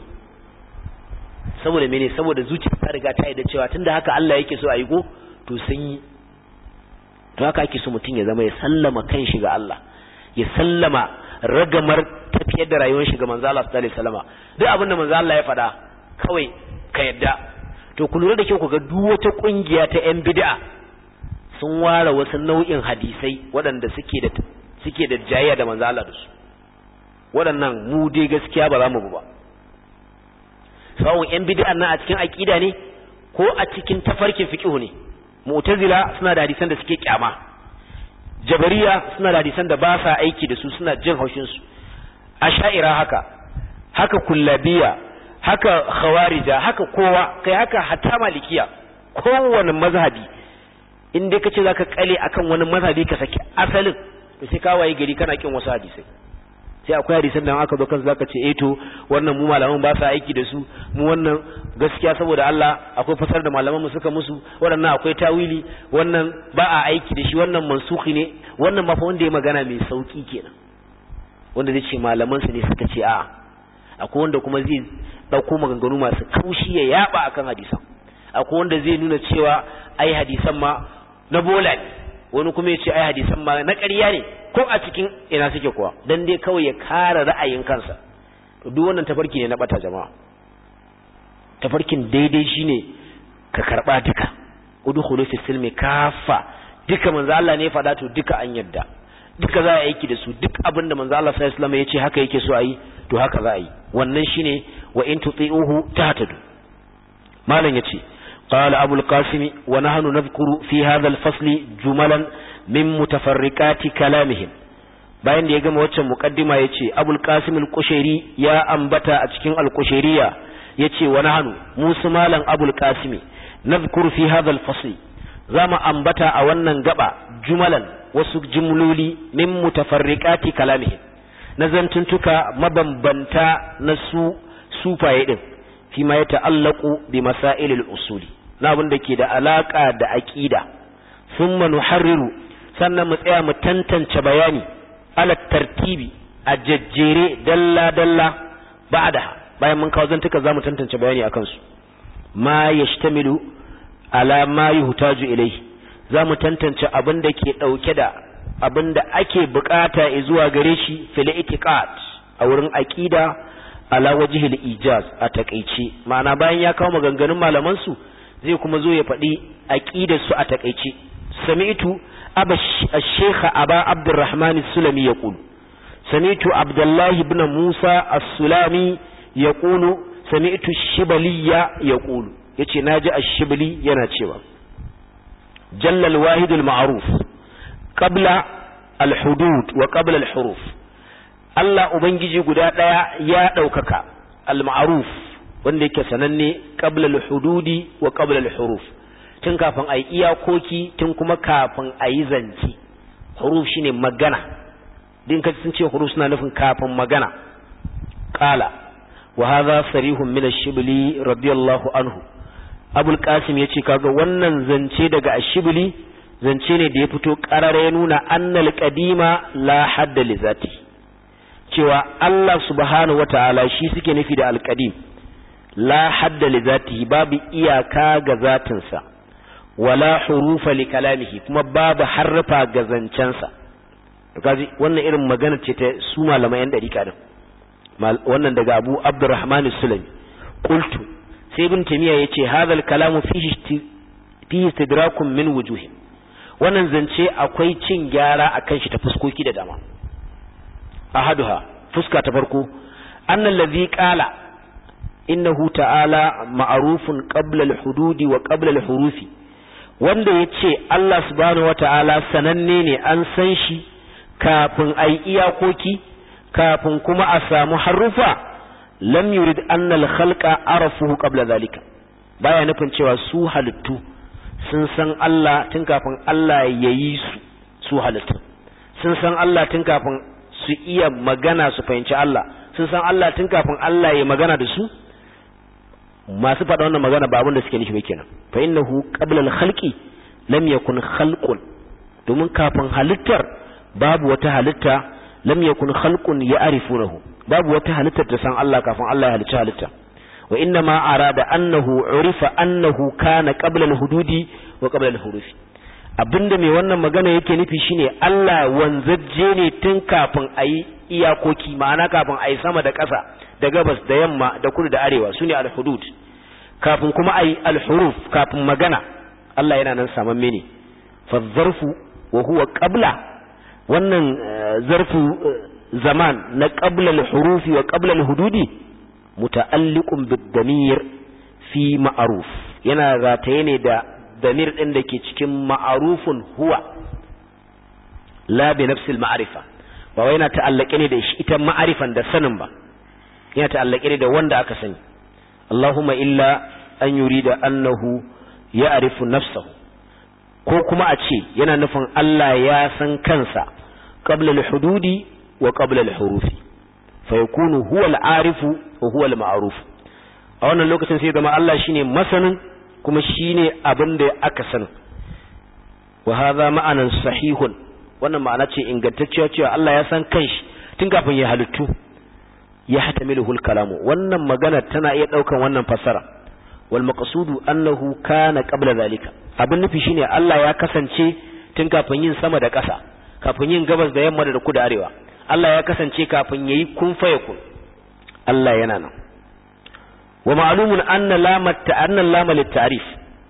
saboda mene saboda zuciya ta riga ta yi da cewa tunda haka Allah yake so a yi go to sun yi to haka ake so mutum ya zama ya sallama kan shi ga Allah ya sallama ragamar tafiyar da rayuwar shi ga manzo Allah sallallahu alaihi wasallam duk abin da manzo Allah ya faɗa kawai ka yadda to ku lura da kyau ku ga duk wata kungiya ta yan bid'a sun ware wasu nau'in hadisai waɗanda suke da suke da jayayya da manzo Allah da su waɗannan mu dai gaskiya ba za mu bi ba sawun yan bid'an nan a cikin aqida ne ko a cikin tafarkin fiqh ne mu'tazila suna da hadisan da suke kyama jabariya suna da hadisan da ba sa aiki da su suna jin haushin su asha'ira haka haka kullabiya haka khawarija haka kowa kai haka hatta malikiya kowane mazhabi in dai kace zaka kale akan wani mazhabi ka saki asalin to sai ka waye gari kana kin wasu hadisai sai akwai hadisan da aka zo kansu zaka ce eh to wannan mu malaman ba sa aiki da su mu wannan gaskiya saboda Allah akwai fasar da malaman mu suka musu waɗannan akwai tawili wannan ba a aiki da shi wannan mansuhi ne wannan ma fa wanda ya magana mai sauki kenan wanda zai ce malaman su ne suka ce a akwai wanda kuma zai dauko maganganu masu kaushi ya yaba akan hadisan akwai wanda zai nuna cewa ai hadisan ma na bola ne wani kuma ya ce ai hadisan ma na ƙarya ne ko a cikin ina suke kuwa dan dai kawai ya kare ra'ayin kansa to duk wannan tafarki ne na bata jama'a tafarkin daidai shine ka karba duka udkhulu fi silmi kafa duka manzo Allah ne faɗa to duka an yadda duka za a aiki da su duk abinda manzo Allah sallallahu alaihi wasallam ya ce haka yake so a yi to haka za a yi wannan shine wa in tuti'uhu tahtadu malam yace قال أبو القاسم ونحن نذكر في هذا الفصل جملا من متفرقات كلامهم bayan da ya gama waccan mukaddima yace Abul Qasim al-Qushairi ya ambata a cikin al-Qushairiya yace wa nahnu musu malan Abul Qasim nadhkur fi hadha al-fasl zama ambata a wannan gaba jumalan wasu jumloli min mutafarriqati kalamihim na zantuntuka mabambanta na su sufaye din fi ma yata'allaqu bi masailil usuli na abin da ke da alaka da aqida thumma nuharriru sannan mu tsaya mu tantance bayani ala tartibi a jajjere dalla dalla ba'daha bayan mun kawo zantuka zamu tantance bayani akan su ma yashtamilu ala ma yuhtaju ilayhi zamu tantance abin da ke dauke da abin da ake bukata zuwa gare shi fil itiqad a wurin aqida ala wajhil ijaz a takeice ma'ana bayan ya kawo maganganun malaman su zai kuma zo ya faɗi aqidar su a takeice sami'tu aba ash-shaykh aba abdurrahman as-sulami yaqul sami'tu abdullah ibn musa as-sulami yaqulu sami'tu ash-shibaliya yaqulu yace naji ash-shibli yana cewa jalla al-wahid al-ma'ruf qabla al-hudud wa qabla al-huruf Allah Ubangiji guda ɗaya ya ɗaukaka al-ma'ruf wanda yake sananne qabla al-hududi wa qabla al-huruf tun kafin ayi iyakoki tun kuma kafin ayi zanci huruf shine magana din kace sun ce huruf suna nufin kafin magana qala wa hadha sarihun min ash-shibli radiyallahu anhu abul qasim yace kaga wannan zance daga ash-shibli zance ne da ya fito qarara ya nuna annal qadima la hadda li zatihi cewa Allah subhanahu wata'ala shi suke nufi da alƙadim la hadda li zatihi babu iyaka ga zatinsa wala hurufa li kalamihi kuma babu harfa ga zancensa kaji wannan irin magana ce ta su malamai yan dariƙa din wannan daga Abu Abdurrahman Sulami qultu sai ibn Taymiya yace hadha al-kalamu fihi fihi istidrakun min wujuhin wannan zance akwai cin gyara akan shi ta fuskoki da dama ahaduha fuska ta farko annal ladhi qala innahu ta'ala ma'rufun qabla al-hududi wa qabla al-hurufi wanda ya ce Allah subhanahu wata'ala sananne ne an san shi kafin a yi iyakoki kafin kuma a samu harufa lam yurid annal khalqa arafuhu qabla zalika baya nufin cewa su halittu sun san Allah tun kafin Allah ya yi su su halittu sun san Allah tun kafin su iya magana su fahimci Allah sun san Allah tun kafin Allah ya magana da su masu faɗa wannan magana ba abin da suke nufi ba kenan fa innahu qabla al-khalqi lam yakun khalqun domin kafin halittar babu wata halitta lam yakun khalqun ya'rifunahu babu wata halittar da san Allah kafin Allah ya halicci halitta wa inna ma arada annahu urifa annahu kana qabla al-hududi wa qabla al-hurufi abinda mai wannan magana yake nufi shine Allah wanzajje ne tun kafin ayi iyakoki ma'ana kafin ayi sama da ƙasa da gabas da yamma da kudu da arewa sune al-hudud kafin kuma ayi al-huruf kafin magana Allah yana nan samamme ne fa zarfu wa huwa qabla wannan zarfu zaman na qabla al-hurufi wa qabla al-hududi muta'alliqun bid-damir fi ma'ruf yana rataye ne da damir din da ke cikin ma'arufun huwa la bi nafsil ma'rifa ba wai yana ta'allake ne da shi ita ma'arifan da sanin ba yana ta'allake ne da wanda aka sani Allahumma illa an yurida annahu ya'rifu nafsahu ko kuma a ce yana nufin Allah ya san kansa qabla al-hududi wa qabla al-hurufi fa yakunu huwa al-arifu wa huwa al-ma'ruf a wannan lokacin sai zama Allah shine masanin kuma shine abin da aka san wa hadha ma'anan sahihun wannan ma'ana ce ingantacciya cewa Allah ya san kanshi tun kafin ya halittu ya hatamiluhu al-kalamu wannan magana tana iya daukan wannan fasara wal maqsudu annahu kana qabla zalika abin nufi shine Allah ya kasance tun kafin yin sama da ƙasa kafin yin gabas da yamma da kudu arewa Allah ya kasance kafin yayi kun fayakun Allah yana nan wa ma'lumun anna lamat ta'anna lama lit-ta'rif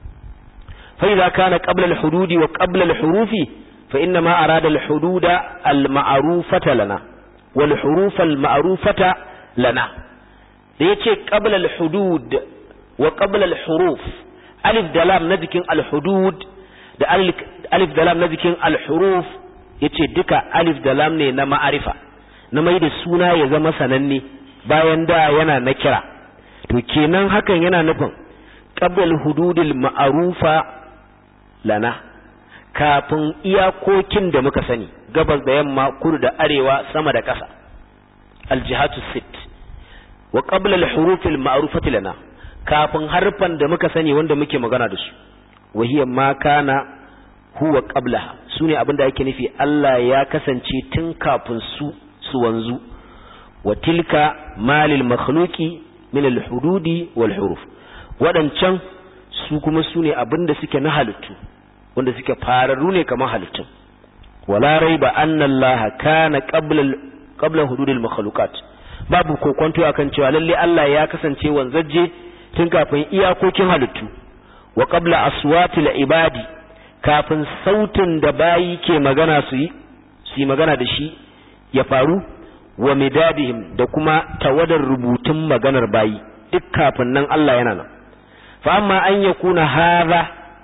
fa idza kana qabla al-hudud wa qabla al-hurufi fa inna ma arada al-hududa al-ma'rufata lana wal huruf al-ma'rufata lana da yace qabla al-hudud wa qabla al-huruf alif da lam na jikin al-hudud da alif da lam na jikin al-huruf yace duka alif da lam ne na ma'arifa na mai da suna ya zama sananne bayan da yana na kira to kenan hakan yana nufin qabla hududil ma'rufa lana kafin iyakokin da muka sani gabas da yamma kudu da arewa sama da ƙasa aljihatu sit wa qabla al-hurufil ma'rufati lana kafin harfan da muka sani wanda muke magana da su wa hiya ma kana huwa qablaha sune abinda yake nufi Allah ya kasance tun kafin su su wanzu wa tilka malil makhluqi min al-hududi wal huruf wadancan su kuma sune abinda suke na halittu wanda suke fararru ne kamar halittun wala raiba anna Allah kana qabla qabla hududil makhluqat babu kokonto akan cewa lalle Allah ya kasance wanzaje tun kafin iyakokin halittu wa qabla aswatil ibadi kafin sautin da bayi ke magana su yi su yi magana da shi ya faru wa midadihim da kuma tawadar rubutun maganar bayi duk kafin nan Allah yana nan fa amma an yakuna hadha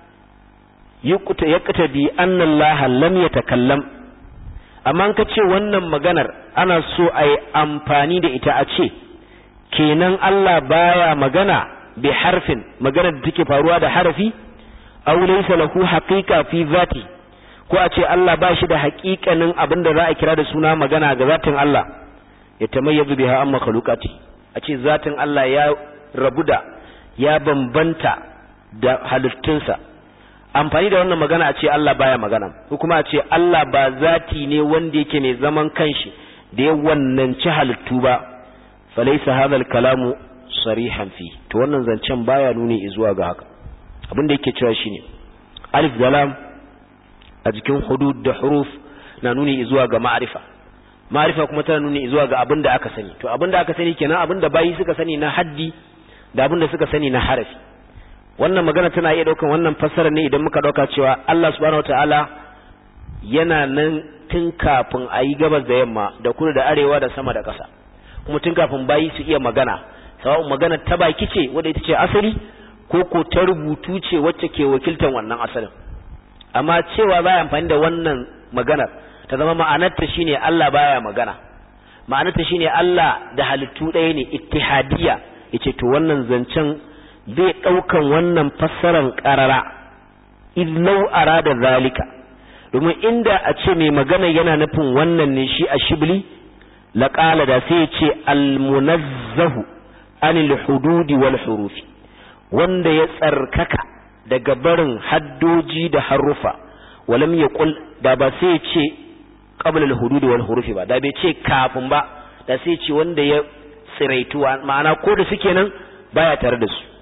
yuqta yaqtadi anna Allah lam yatakallam amma ka ce wannan maganar ana so a yi amfani da ita a ce kenan Allah baya magana bi harfin magana da take faruwa da harafi aw laysa lahu haqiqa fi zati ko a ce Allah ba shi da haƙiƙanin abin da za a kira da suna magana ga zatin Allah ya tamayyazu biha amma makhluqati a ce zatin Allah ya rabu da ya bambanta da halittunsa amfani da wannan magana a ce Allah baya magana ko kuma a ce Allah ba zati ne wanda yake mai zaman kanshi da ya wannanci halittu ba falaysa hadha al-kalamu sarihan fi to wannan zancen baya nuni zuwa ga haka abin da yake cewa shine alif da lam a jikin hudud da huruf na nuni zuwa ga ma'arifa ma'arifa kuma tana nuni zuwa ga abin da aka sani to abin da aka sani kenan abin da bayi suka sani na haddi da abin da suka sani na harafi wannan magana tana iya daukan wannan fassara ne idan muka dauka cewa Allah subhanahu wataala yana nan tun kafin a yi gabas da yamma da kudu da arewa da sama da ƙasa kuma tun kafin bayi su iya magana sawa'un magana ta baki ce wadda ita ce asali ko ko ta rubutu ce wacce ke wakiltar wannan asalin amma cewa baya amfani da wannan maganar ta zama ma'anarta shine Allah baya magana ma'anarta shine Allah da halittu ɗaya ne ittihadiyya yace to wannan zancen zai ɗaukan wannan fassaran ƙarara illau arada zalika domin inda a ce mai magana yana nufin wannan ne shi a shibli laƙala da sai ya ce almunazzahu anil hududi wal hurufi wanda ya tsarkaka daga barin haddoji da harufa walam ya kul da ba sai ya ce qabla al hududi wal hurufi ba da bai ce kafin ba da sai ya ce wanda ya tsiraituwa ma'ana ko da suke nan baya tare da su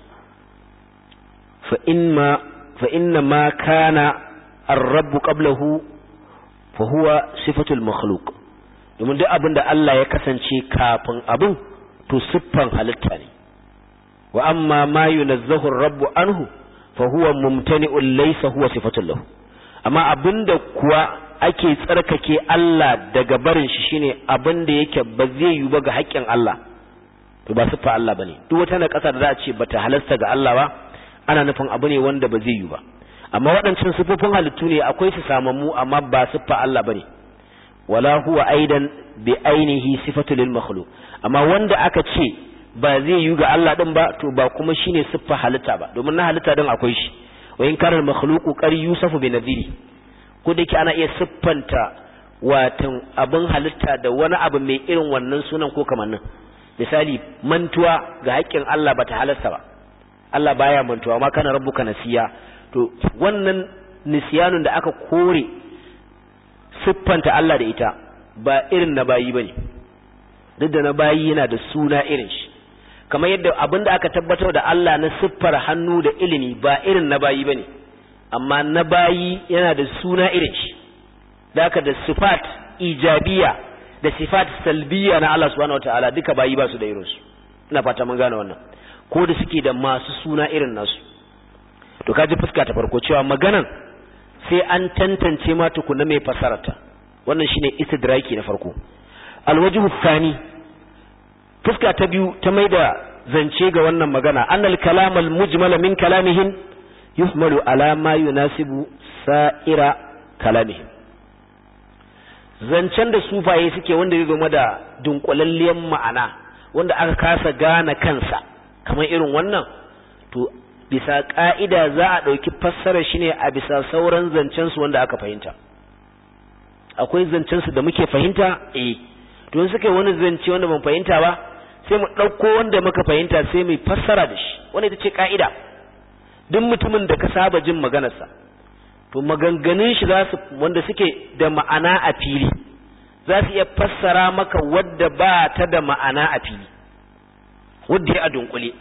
fa in ma fa inna ma kana ar-rabb qablahu fa huwa sifatul makhluq domin duk abin da Allah ya kasance kafin abin to siffan halitta ne wa amma ma yunazzahu ar-rabb anhu fa huwa mumtani'un laysa huwa sifatul lahu amma abinda kuwa ake tsarkake Allah daga barin shi shine abinda yake ba zai yi ba ga haƙƙin Allah to ba siffa Allah bane duk wata na ƙasa da za a ce bata halasta ga Allah ba ana nufin abu ne wanda ba zai yi ba amma waɗancan siffofin halittu ne akwai su samammu amma ba siffa Allah bane wala huwa aidan bi ainihi sifatu lil makhluq amma wanda aka ce ba zai yi ga Allah din ba to ba kuma shine siffa halitta ba domin na halitta din akwai shi wa in kana makhluqu qar yusafu bi nadhiri ko da ana iya siffanta watan abin halitta da wani abu mai irin wannan sunan ko kamannin misali mantuwa ga haƙƙin Allah bata halasta ba Allah baya mantuwa ma kana rabbuka nasiya to wannan nisyanun da aka kore siffanta Allah da ita ba irin na bayi bane duk da na bayi yana da suna irin shi kamar yadda abin da aka tabbatar da Allah na siffar hannu da ilimi ba irin na bayi bane amma na bayi yana da suna irin shi da aka da sifat ijabiya da sifat salbiya na Allah subhanahu wataala duka bayi ba su da irinsu ina fata mun gane wannan ko da suke da masu suna irin nasu to kaji fuska ta farko cewa maganan sai an tantance ma tukuna mai fasarata wannan shine istidraki na farko alwajhu thani fuska ta biyu ta maida zance ga wannan magana annal kalam al mujmal min kalamihim yuhmalu ala ma yunasibu sa'ira kalamihim zancen da sufaye suke wanda ya game da dunkulalliyan ma'ana wanda aka kasa gane kansa kamar irin wannan to bisa ka'ida za a ɗauki fassarar shi ne a bisa sauran zancensu wanda aka fahimta akwai zancensu da muke fahimta eh to suka yi wani zance wanda ban fahimta ba sai mu ɗauko wanda muka fahimta sai mu fassara da shi wanda ita ce ka'ida duk mutumin da ka saba jin maganarsa to maganganun shi za su wanda suke da ma'ana a fili za su iya fassara maka wadda ba ta da ma'ana a fili wadda ya a dunkule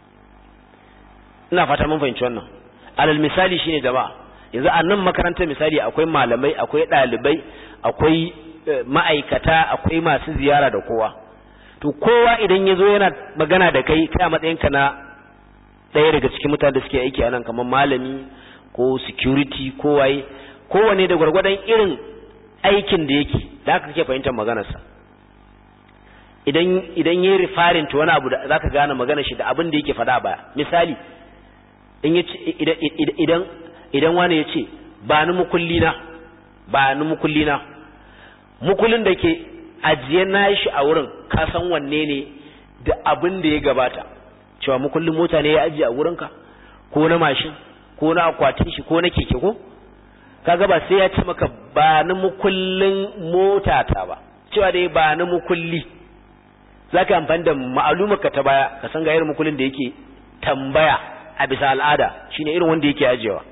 ina fata mun fahimci wannan alal misali shine jama'a yanzu a nan makarantar misali akwai malamai akwai ɗalibai akwai ma'aikata akwai masu ziyara da kowa to kowa idan ya zo yana magana da kai kai a matsayinka na ɗaya daga cikin mutane da suke aiki a nan kamar malami ko security ko waye kowane da gwargwadon irin aikin da yake da haka kake fahimtar maganarsa idan idan yayi referring to wani abu da zaka gane maganar shi da abin da yake faɗa baya misali in yace idan idan idan wani yace ba ni mukulli na ba ni mukulli na mukullin da ke ajiye na shi a wurin ka san wanne ne da abin da ya gabata cewa mukullin mota ne ya ajiye a wurinka ko na mashin ko na akwatin shi ko na keke ko kaga ba sai ya ce maka ba ni mukullin mota ta ba cewa dai ba ni mukulli zaka amfani da ma'alumarka ta baya ka san ga irin mukullin da yake tambaya a bisa al'ada shine irin wanda yake ajiyewa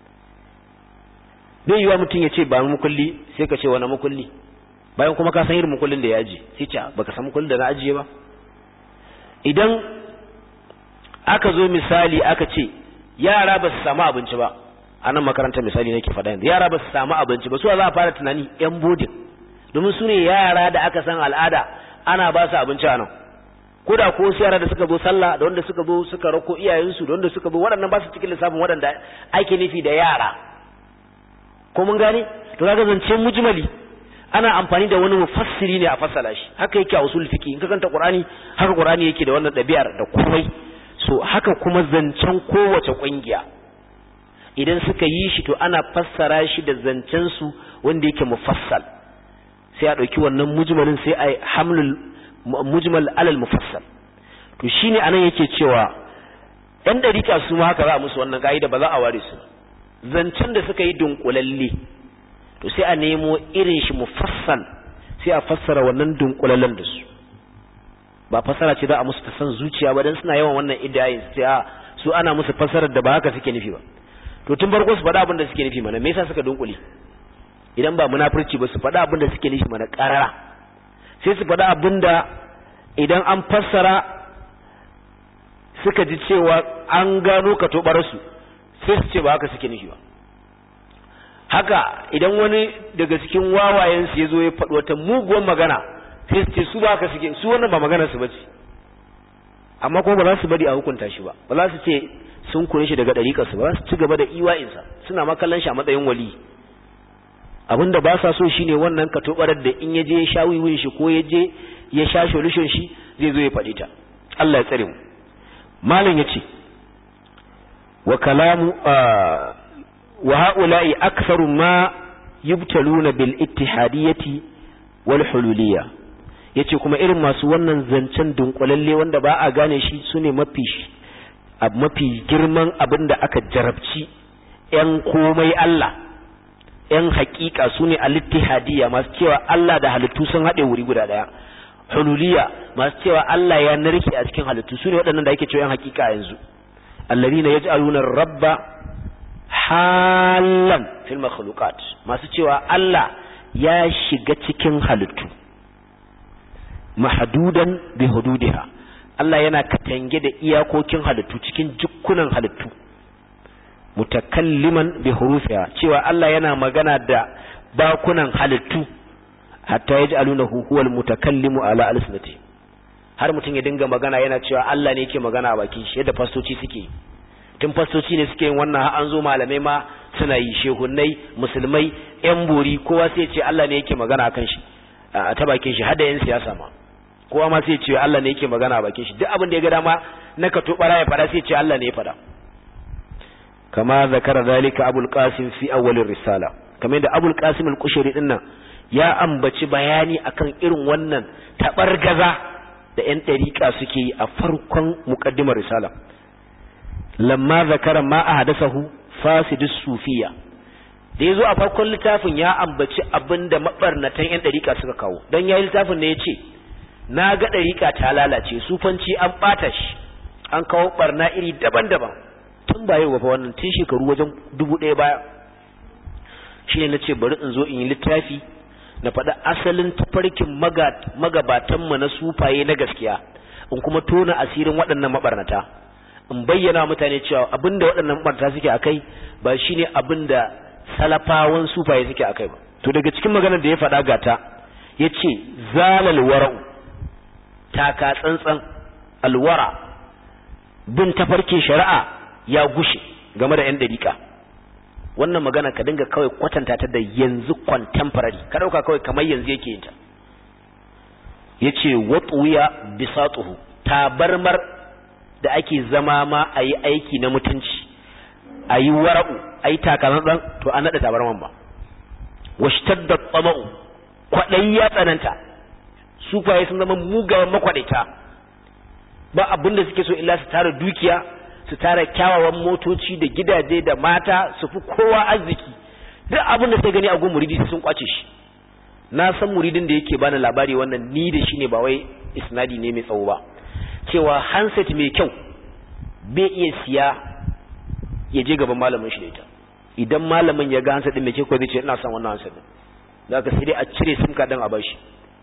bai yiwa mutum ya ce ba ni mukulli sai ka ce wani mukulli bayan kuma ka san irin mukullin da ya ajiye sai ce baka san mukullin da na ajiye ba idan aka zo misali aka ce yara ba su samu abinci ba a nan makarantar misali nake faɗa yanzu yara ba su samu abinci ba su za a fara tunani yan bodin domin su ne yara da aka san al'ada ana ba su abinci a nan ko da ko yara da suka zo sallah da wanda suka zo suka rako iyayensu da wanda suka zo waɗannan ba su cikin lissafin waɗanda ake nufi da yara ko mun gane to kaga zance mujmali ana amfani da wani mufassiri ne a fassala shi haka yake a usul fiqi in ka kanta qur'ani haka qur'ani yake da wannan ɗabi'ar da komai so haka kuma zancen kowace ƙungiya idan suka yi shi to ana fassara shi da zancen su wanda yake mufassal sai a ɗauki wannan mujmalin sai a hamlul mujmal alal mufassal to shine anan yake cewa ɗan dariƙa su ma haka za a musu wannan ka'ida ba za a ware su zancen da suka yi dunkulalle to sai a nemo irin shi mufassal sai a fassara wannan dunkulallen da su ba fassara ce za a musu ta san zuciya ba dan suna yawan wannan idayin sai a su ana musu fassarar da ba haka suke nufi ba to tun farko su faɗa abin da suke nufi mana me yasa suka dunkule idan ba munafurci ba su faɗa abin da suke nufi mana ƙarara sai su faɗa abin da idan an fassara suka ji cewa an gano ka su sai su ce ba haka suke nufi ba haka idan wani daga cikin wawayensu ya zo ya faɗi wata muguwar magana sai su ce su ba haka suke su wannan ba magana su bace amma kuma ba za su bari a hukunta shi ba ba za su ce sun kure shi daga ɗariƙarsu ba za su ci gaba da iwa'insa suna makallan shi a matsayin wali abinda ba sa so shine wannan ka tobarar da in yaje ya sha wiwin shi ko yaje ya sha solution shi zai zo ya faɗi ta Allah ya tsare mu malam yace wa kalamu wa haula'i aktharu ma yubtaluna bil ittihadiyyati wal hululiyya yace kuma irin masu wannan zancen dunkulalle wanda ba a gane shi sune mafi mafi girman abinda aka jarabci yan komai Allah ‘yan hakika su ne alittihadiyya masu cewa Allah da halittu sun haɗe wuri guda ɗaya, hululiya masu cewa Allah ya narke a cikin halittu su ne waɗannan da ake cewa ‘yan hakika yanzu, allazi na ya ji alunar rabba halan fil makhluqat masu cewa Allah ya shiga cikin halittu, mahadudan bi hududiha Allah yana katange da iyakokin halittu cikin jukkunan halittu. mutakalliman bi hurufiha cewa Allah yana magana da bakunan halittu hatta yaj'alunahu huwal mutakallimu ala alsinati har mutum ya dinga magana yana cewa Allah ne yake magana a bakin shi yadda fastoci suke tun fastoci ne suke yin wannan har an zo malamai ma suna yi shehunnai musulmai yan bori kowa sai ya ce Allah ne yake magana akan shi a ta bakin shi har da yan siyasa ma kowa ma sai ya ce Allah ne yake magana a bakin shi duk abin da ya ga dama na ka tobara ya fada sai ya ce Allah ne ya fada kama zakara zalika abul qasim fi awwalir risala kamar da abul qasim al-qushayri din nan ya ambaci bayani akan irin wannan tabargaza da yan dariqa suke yi a farkon muqaddimar risala lamma zakara ma ahdathahu fasidus sufiya da yazo a farkon littafin ya ambaci abinda mabarnatan yan dariqa suka kawo dan yayi littafin ne yace na ga dariqa ta lalace sufanci an bata shi an kawo barna iri daban-daban tun ba yau ba wannan tun shekaru wajen dubu ɗaya baya shi ne na ce bari in zo in yi littafi na faɗi asalin tafarkin magabatanmu na sufaye na gaskiya in kuma tona asirin waɗannan maɓarnata in bayyana mutane cewa abinda waɗannan maɓarnata suke a kai ba shi ne abinda salafawan sufaye suke a kai ba to daga cikin maganar da ya faɗa gata ya ce zalal wara'u taka tsantsan alwara bin tafarkin shari'a ya gushe game da 'yan dariƙa wannan magana ka dinga kawai kwatanta ta da yanzu contemporary ka ɗauka kawai kamar yanzu yake yin ta ya ce watsuya bisatuhu tabarmar da ake zama ma a yi aiki na mutunci a yi wara'u a yi takalantsar to an naɗa tabarman ba washtar da tsama'u kwaɗayi ya tsananta sufaye sun zama mugayen makwaɗaita ba abinda suke so illa su tara dukiya su tara kyawawan motoci da gidaje da mata su fi kowa arziki duk abin da sai gani a gun muridi sun kwace shi na san muridin da yake bani labari wannan ni da shi ne ba wai isnadi ne mai tsawo ba cewa handset mai kyau bai iya siya ya je gaban malamin shi da ita idan malamin ya ga handset din mai kyau zai ce ina son wannan handset din da ka sai dai a cire sim card din a bashi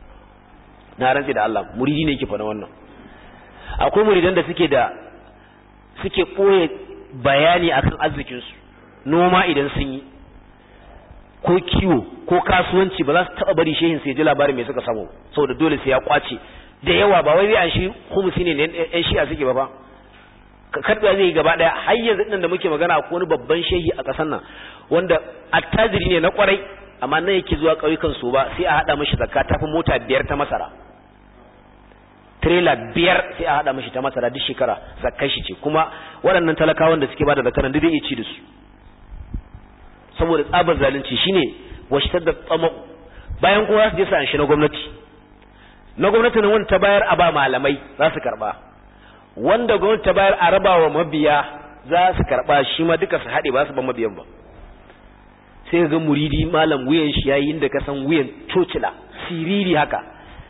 na rantsi da Allah muridi ne yake fa wannan akwai muridan da suke da suke ɓoye bayani akan arzikinsu noma idan sun yi ko kiwo ko kasuwanci ba za su taɓa bari shehin sai ji labarin mai suka samu saboda dole sai ya kwace da yawa ba wai zai an shi humusi ne yan shi'a suke ba ba karɓa zai yi gaba ɗaya har yanzu ɗin da muke magana ko wani babban shehi a ƙasar nan wanda attajiri ne na ƙwarai amma nan yake zuwa ƙauyukan su ba sai a haɗa mashi zakka tafi mota biyar ta masara trailer biyar sai a hada mishi ta masara duk shekara zakkar shi ce kuma waɗannan talakawan da suke bada zakaran duk zai ci da su saboda tsabar zalunci shine washtar da tsamo bayan kowa su je su anshi na gwamnati na gwamnati ne wanda ta bayar a ba malamai za su karba wanda gwamnati ta bayar a raba wa mabiya za su karba shi ma duka su haɗe ba su ban mabiyan ba sai ga muridi malam wuyan shi yayin da ka san wuyan cocila siriri haka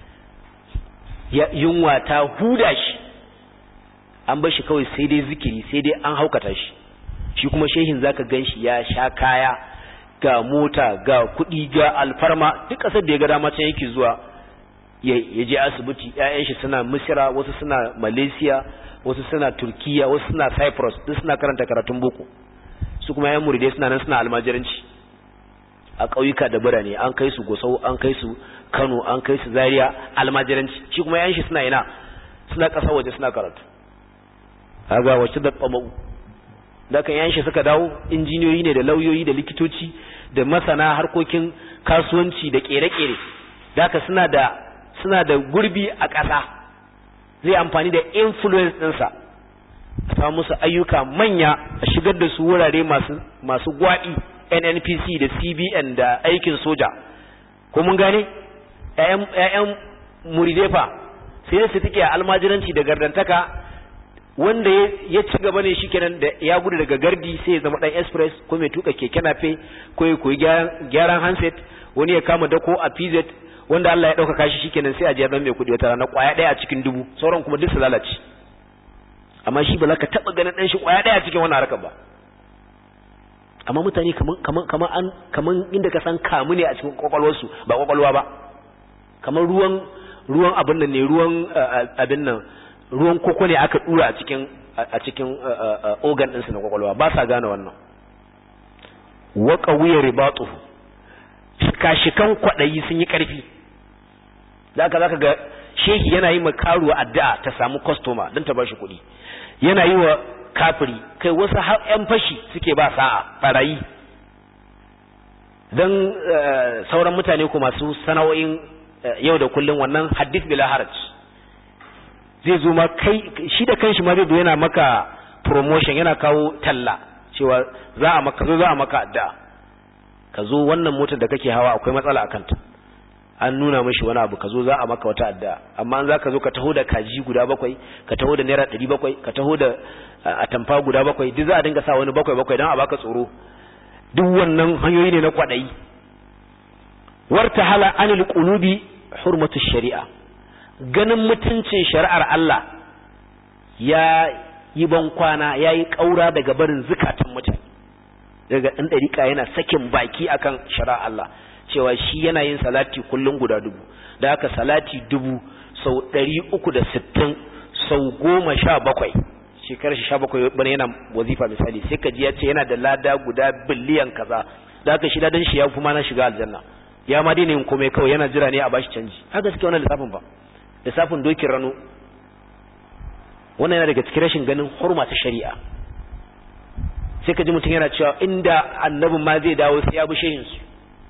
yunwa ta huda shi an bar shi kawai sai dai zikiri sai dai an haukata shi shi kuma shehin zaka gan shi ya sha kaya ga mota ga kuɗi ga alfarma duk ƙasar da ya ga dama can yake zuwa ya je asibiti ƴaƴan shi suna misira wasu suna malaysia wasu suna turkiya wasu suna cyprus duk suna karanta karatun boko su kuma ƴan muridai suna nan suna almajiranci a ƙauyuka da birane an kai su gusau an kai su kano an kai su zaria almajiranci shi kuma ƴan shi suna ina suna ƙasa waje suna karatu haga wacce da tsamau da kan ƴan shi suka dawo injiniyoyi ne da lauyoyi da likitoci da masana harkokin kasuwanci da ƙere-ƙere da suna da suna da gurbi a ƙasa zai amfani da influence ɗinsa a samu musu ayyuka manya a shigar da su wurare masu masu gwaɗi nnpc da cbn da aikin soja ko mun gane ƴaƴan muridefa sai su take almajiranci da gardantaka wanda ya ci gaba ne shikenan da ya gudu daga gardi sai ya zama dan express ko mai tuka keke nafe ko ya koyi gyaran handset wani ya kama dako a pz wanda Allah ya ɗaukaka shi shikenan sai a je dan mai kudi wata rana kwaya ɗaya a cikin dubu sauran kuma duk su lalace amma shi ba za ka taɓa ganin ɗan shi kwaya ɗaya a cikin wannan harkar ba amma mutane kaman kaman kaman an kaman inda ka san kamu ne a cikin kwakwalwarsu ba kwakwalwa ba kamar ruwan ruwan abin nan ne ruwan abin nan ruwan koko ne aka dura a cikin a cikin organ ɗinsu na kwakwalwa ba sa gane wannan wa qawiya ribatu shika-shikan kwaɗayi sun yi ƙarfi da aka zaka ga shehi yana yi ma karuwa addu'a ta samu kwastoma don ta bashi kuɗi yana yi wa kafiri kai wasu ‘yan fashi suke ba sa'a ɓarayi don sauran mutane ko masu sana'o'in yau da kullum wannan hadith bila haraj zai zo ma kai shi da kanshi ma zai zo yana maka promotion yana kawo talla cewa za a maka zo za a maka addu'a ka zo wannan motar da kake hawa akwai matsala a kanta an nuna mashi wani abu ka zo za a maka wata adda amma an za ka zo ka taho da kaji guda bakwai ka taho da naira ɗari bakwai ka taho da atamfa guda bakwai duk za a dinga sa wani bakwai bakwai don a baka tsoro duk wannan hanyoyi ne na kwaɗayi warta hala anil qulubi hurmatu shari'a ganin mutuncin shari'ar Allah ya yi ban kwana ya yi ƙaura daga barin zukatan mutane daga ɗan ɗariƙa yana sakin baki akan shari'ar Allah cewa shi yana yin salati kullum guda dubu da haka salati dubu sau ɗari uku da sittin sau goma sha bakwai shekarar shi sha bakwai bane yana wazifa misali sai ka ji ya ce yana da lada guda biliyan kaza da haka shi ladan shi ya fi ma na shiga aljanna ya ma daina yin komai kawai yana jira ne a bashi canji haka suke wannan lissafin ba lissafin dokin rano wannan yana daga cikin rashin ganin hurma ta shari'a sai ka ji mutum yana cewa inda annabin ma zai dawo sai ya bi shehin su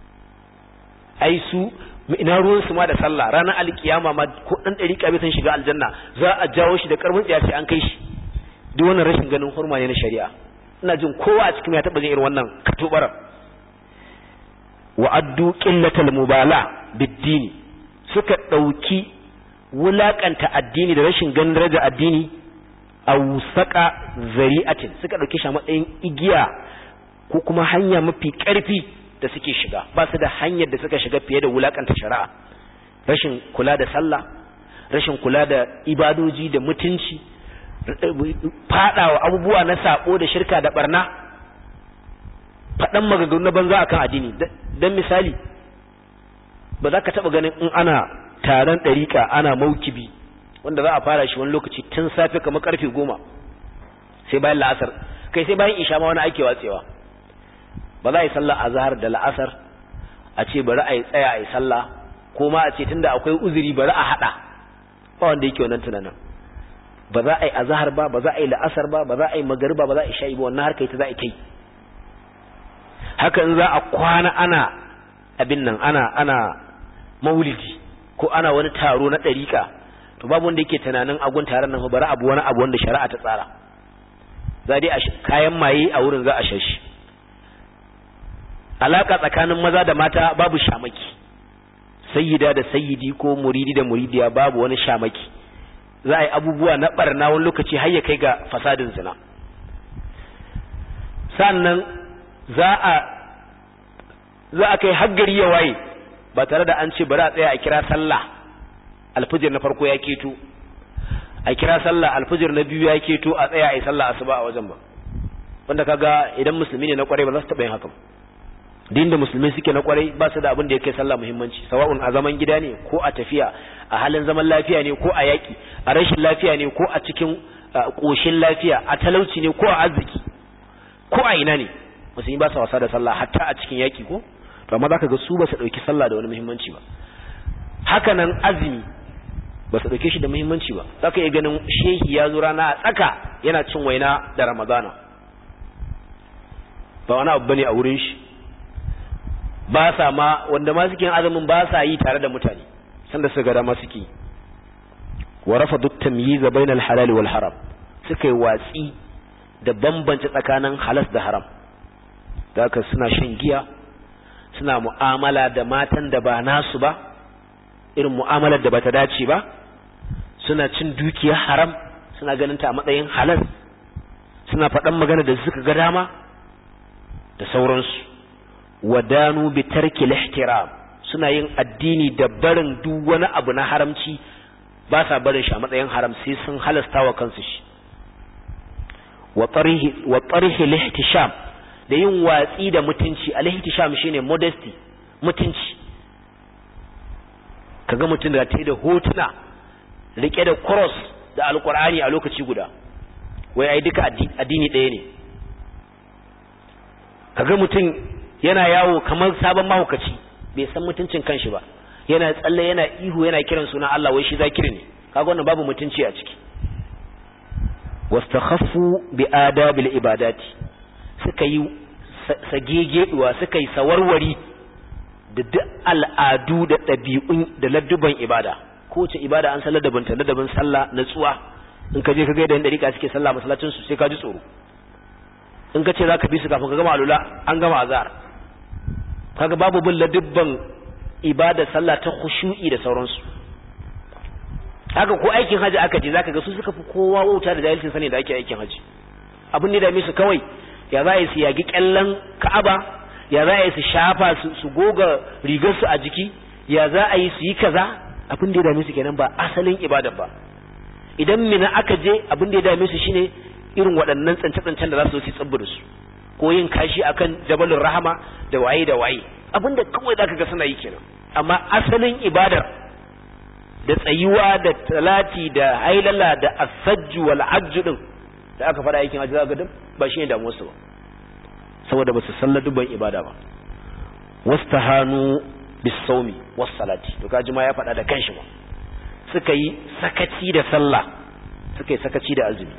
ai su ina ruwan su ma da sallah ranar alkiyama ma ko dan dariƙa bai san shiga aljanna za a jawo shi da karfin tsiya sai an kai shi duk wannan rashin ganin hurma ne na shari'a ina jin kowa a cikin ya taba jin irin wannan katubarar wa addu qillatal mubala bid-dini suka dauki wulakanta addini da rashin ganin daraja addini a wusaka zari'atin suka dauke shi a matsayin igiya ko kuma hanya mafi karfi da suke shiga ba su da hanyar da suka shiga fiye da wulakanta shari'a rashin kula da sallah rashin kula da ibadoji da mutunci fadawa abubuwa na sako da shirka da barna faɗan maganganu na banza akan addini dan misali ba za ka taɓa ganin in ana taron ɗariƙa ana maukibi wanda za a fara shi wani lokaci tun safe kamar karfe goma sai bayan la'asar kai sai bayan isha ma wani ake watsewa ba za a yi sallah a zahar da la'asar a ce bari a yi tsaya a yi sallah ko ma a ce tunda akwai uzuri bari a haɗa ba wanda yake wannan tunanin ba za a yi azahar ba ba za a yi la'asar ba ba za a yi magariba ba za a yi sha'i ba wannan harka ita za a yi kai haka in za a kwana ana abin nan ana ana maulidi ko ana wani taro na ɗariƙa to babu wanda yake tunanin agun taron nan bari abu wani abu wanda shari'a ta tsara za dai kayan maye a wurin za a shashi alaka tsakanin maza da mata babu shamaki sayyida da sayyidi ko muridi da muridiya babu wani shamaki za a yi abubuwa na barna wani lokaci har ya kai ga fasadin zina sannan za a za a kai haggari ya waye ba tare da an ce bari a tsaya a kira sallah alfijir na farko ya keto a kira sallah alfijir na biyu ya keto a tsaya a yi sallah asuba a wajen ba wanda kaga idan musulmi ne na kwarai ba za su taɓa yin haka din da musulmi suke na kwarai ba su da abin da ya kai sallah muhimmanci sawa'un a zaman gida ne ko a tafiya a halin zaman lafiya ne ko a yaki a rashin lafiya ne ko a cikin koshin lafiya a talauci ne ko a arziki ko a ina ne musulmi ba su wasa da sallah hatta a cikin yaki ko to amma zaka ga su ba su dauki sallah da wani muhimmanci ba haka nan azumi ba su dauke shi da muhimmanci ba zaka iya ganin shehi ya zo rana a tsaka yana cin waina da ramadana ba wani abu bane a wurin shi ba sa ma wanda ma suke azumin ba sa yi tare da mutane sanda su ga dama suke wa rafadu tamyiz bainal halal wal haram suka yi watsi da bambance tsakanin halas da haram da haka suna shan giya suna mu'amala da matan da ba nasu ba irin mu'amalar da bata dace ba suna cin dukiyar haram suna ganin ta a matsayin halas suna faɗan magana da suka ga dama da sauransu wadanu bi tarki ihtiram suna yin addini da barin duk wani abu na haramci ba sa barin shi a matsayin haram sai sun halasta wa kansu shi wa tarihi wa tarihi lihtisham da yin watsi da mutunci al-ihtisham shine modesty mutunci kaga mutum da tayi da hotuna rike da cross da alqur'ani a lokaci guda wai ai duka addini ɗaya ne kaga mutum yana yawo kamar sabon mahaukaci bai san mutuncin kanshi ba yana tsalle yana ihu yana kiran suna Allah wai shi zakiri ne kaga wannan babu mutunci a ciki wastakhaffu bi adabil ibadati suka yi sagegeduwa suka yi sawarwari da duk al'adu da ɗabi'un da ladduban ibada kowace ibada an san ladabin ta ladabin sallah natsuwa in ka je ka ga yadda dariƙa suke sallah masallacin su sai ka ji tsoro in ka ce za ka bi su kafin ka gama alula an gama azhar kaga babu bin ladubban ibada sallah ta khushu'i da sauransu haka ko aikin haji aka je zaka ga su suka fi kowa wauta da jahilcin sani da ake aikin haji abin da dame su kawai ya za su yagi kyallan ka'aba ya za su shafa su goga rigar su a jiki ya za a yi su yi kaza abin da ya dame su kenan ba asalin ibada ba idan mina aka je abin da ya dame su shine irin waɗannan tsance-tsancen da za su yi tsibbi da su ko yin kashi akan jabalin rahama da waye da waye abinda kawai zaka ga suna yi kenan amma asalin ibadar da tsayuwa da talati da hailala da asajju wal hajju din da aka fara aikin hajji zaka ga ba shine da musu ba saboda basu sallar dubban ibada ba wastahanu bis sawmi was salati to kaji ma ya faɗa da kanshi ba suka yi sakaci da sallah suka yi sakaci da azumi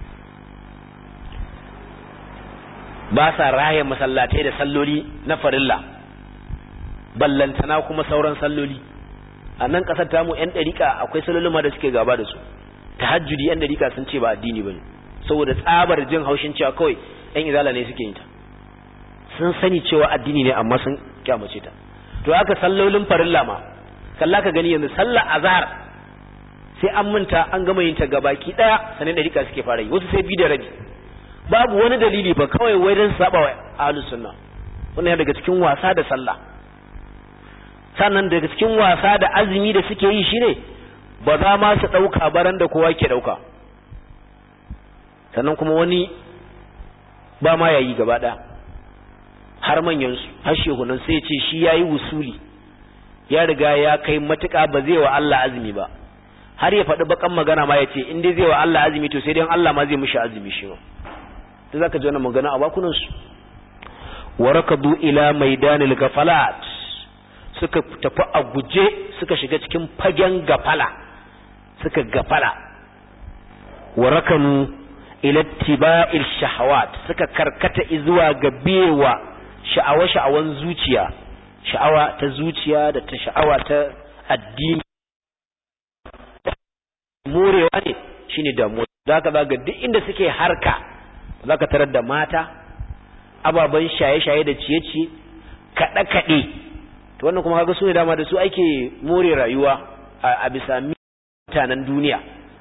ba sa raya masallatai da salloli na farilla ballantana kuma sauran salloli a nan kasar tamu yan dariƙa akwai sallolin ma da suke gaba da su tahajjudi yan dariƙa sun ce ba addini bane saboda tsabar jin haushin cewa kawai yan izala ne suke yin ta sun sani cewa addini ne amma sun kyamace ta to haka sallolin farilla ma kalla ka gani yanzu sallar azhar sai an manta an gama yin ta gabaki daya sanin dariƙa suke fara yi wasu sai bi da rabi babu wani dalili ba kawai wai don saba wa ahlus sunna wannan daga cikin wasa da sallah sannan daga cikin wasa da azumi da suke yi shine ba za ma su dauka baran da kowa ke dauka sannan kuma wani ba ma yayi gaba ɗaya har manyan su har shehunan sai ce shi yayi wusuli ya riga ya kai matuƙa ba zai wa Allah azumi ba har ya faɗi bakan magana ma ya ce in dai zai wa Allah azumi to sai dai Allah ma zai mishi azumi shi ma da zaka ji wannan magana a bakunan su warakadu ila maidanil gafalat suka tafi a guje suka shiga cikin fagen gafala suka gafala warakanu ila tiba'il shahawat suka karkata zuwa ga biyewa sha'awa sha'awan zuciya sha'awa ta zuciya da ta sha'awa ta addini morewa ne shine damuwa zaka zaga duk inda suke harka zaka tarar da mata ababen shaye-shaye da ciye-ciye kaɗe-kaɗe to wannan kuma kaga su ne dama da su ake more rayuwa a bisa mutanen duniya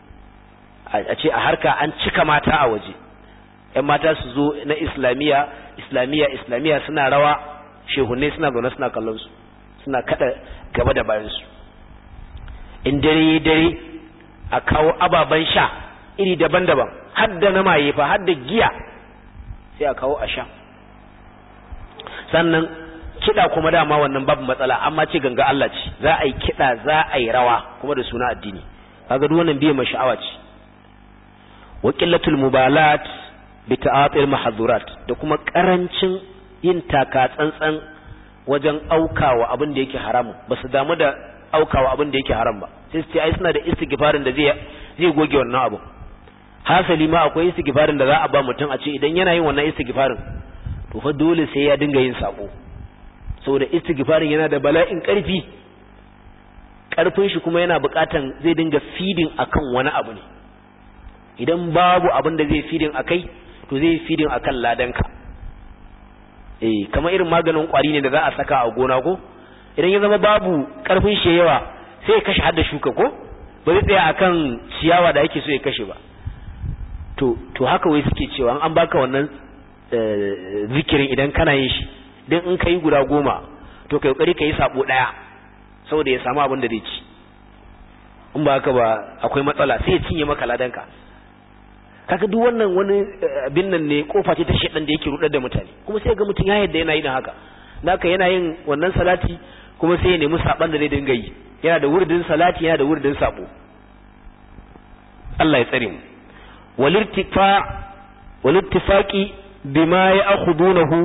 a ce a harka an cika mata a waje ‘yan mata su zo na islamiyya islamiyya islamiyya suna rawa shehunai suna zaune suna kallon su suna kada gaba da bayansu in dare dare a kawo ababen sha iri daban-daban hadda na maye fa hadda giya sai a kawo a sha sannan kiɗa kuma dama wannan babu matsala amma ce ganga Allah ce za a yi kiɗa za a yi rawa kuma da suna addini kaga duk wannan biye mai sha'awa ce wa qillatul mubalat bi ta'atil mahdhurat da kuma karancin yin taka tsantsan wajen aukawa abin da yake haramu ba su damu da aukawa abin da yake haram ba sai su ce ai suna da istighfarin da zai zai goge wannan abu hasali ma akwai istighfarin da za a ba mutum a ce idan yana yin wannan istighfarin to fa dole sai ya dinga yin sako saboda istighfarin yana da bala'in karfi karfin shi kuma yana bukatan zai dinga feeding akan wani abu ne idan babu abin da zai feeding akai to zai feeding akan ladanka eh kamar irin maganin kwari ne da za a saka a gona ko idan ya zama babu karfin shi yawa sai ya kashe hadda shuka ko ba zai tsaya akan ciyawa da ake so ya kashe ba to to haka wai suke cewa an baka wannan zikirin idan kana yin shi dan in kai guda goma to kai kokari kai sabo daya saboda ya samu abin da zai ci in ba haka ba akwai matsala sai ya cinye maka ladanka kaga duk wannan wani abin nan ne kofa ce ta shedan da yake rudar da mutane kuma sai ga mutum ya yadda yana yin haka naka yana yin wannan salati kuma sai ya nemi saban da zai dinga yi yana da wurdin salati yana da wurdin sabo Allah ya tsare mu walirtifa walittifaqi bima ya'khudunahu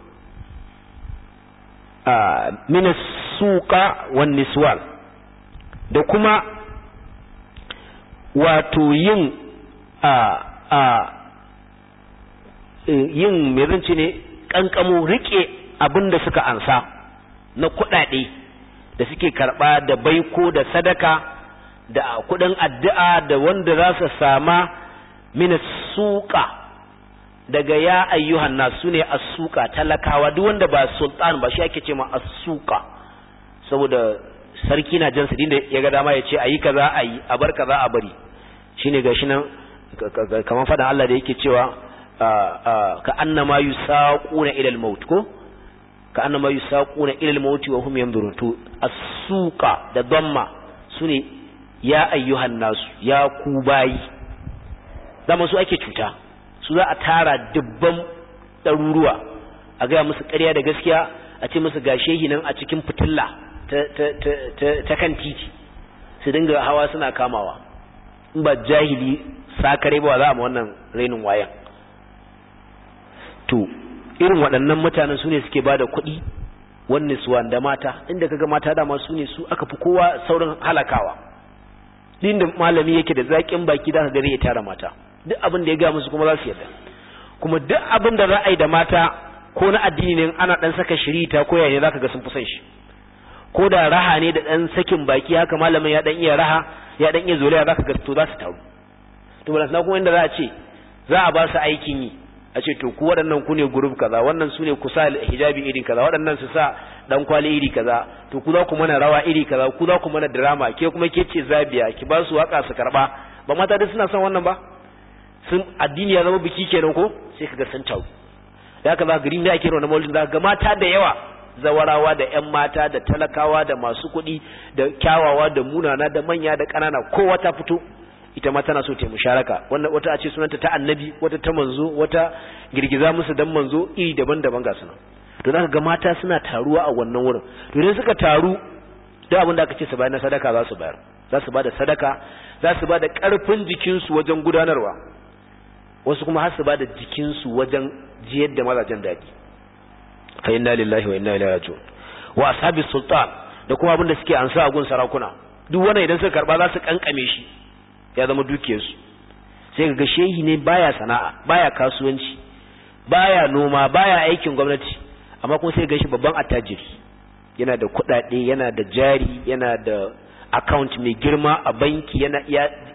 min as-suqa wan niswan da kuma wato yin a a yin me zance ne kankamo rike abin da suka ansa na kuɗaɗe da suke karɓa da baiko da sadaka da kuɗin addu'a da wanda za su sama min suqa daga ya ayyuhan nasu ne as-suqa talakawa duk wanda ba sultan ba shi ake ce ma as-suqa saboda sarki na jan sidin da ya ga dama ya ce ayi kaza ayi a bar kaza a bari shine gashi nan kamar fadan Allah da yake cewa ka annama yusaquna ila al-maut ko ka annama yusaquna ila al-maut wa hum yanzurun to as-suqa da damma sune ya ayyuhan nasu ya ku bayi zama su ake cuta su za a tara dubban ɗaruruwa a gaya musu ƙarya da gaskiya a ce musu gashe nan a cikin fitilla ta kan titi su dinga hawa suna kamawa in ba jahili sakare ba za a ma wannan rainin wayan to irin waɗannan mutanen su ne suke ba da kuɗi wanne suwa da mata inda kaga mata dama su ne su aka fi kowa saurin halakawa din da malami yake da zaƙin baki da ka gare ya tara mata duk abin da ya ga musu kuma za su yarda kuma duk abin da za a yi da mata ko na addini ne ana dan saka shirita ko yaya zaka ga sun fi son shi ko da raha ne da dan sakin baki haka malamin ya dan iya raha ya dan iya zolaya zaka ga to za su taru to ba na kuma inda za a ce za a ba su aikin yi a ce to ku waɗannan ku ne group kaza wannan su ne ku sa hijabi iri kaza waɗannan su sa dan kwali iri kaza to ku za ku mana rawa iri kaza ku za ku mana drama ke kuma ke ce zabiya ki ba su waka su karba ba mata duk suna son wannan ba sun addini ya zama biki kenan ko sai kaga sun tawo da haka za gari ne ake rawa maulidi za ga mata da yawa zawarawa da ƴan mata da talakawa da masu kuɗi da kyawawa da munana da manya da ƙanana kowa ta fito ita ma tana so ta musharaka wannan wata a ce sunanta ta annabi wata ta manzo wata girgiza musu dan manzo iri daban-daban ga suna to zaka ga mata suna taruwa a wannan wurin to idan suka taru duk abin da aka ce su bayar na sadaka za su bayar za su bada sadaka za su bada karfin jikinsu wajen gudanarwa wasu kuma har su bada jikinsu wajen jiyar da mazajen daɗi fa inna lillahi wa inna ilaihi raji'un wa ashabi sultan da kuma abin da suke ansa a gun sarakuna duk wannan idan suka karba za su kankame shi ya zama dukiyarsu sai ga shehi ne baya sana'a baya kasuwanci baya noma baya aikin gwamnati amma kuma sai ga shi babban attajiri yana da kuɗaɗe yana da jari yana da account mai girma a banki yana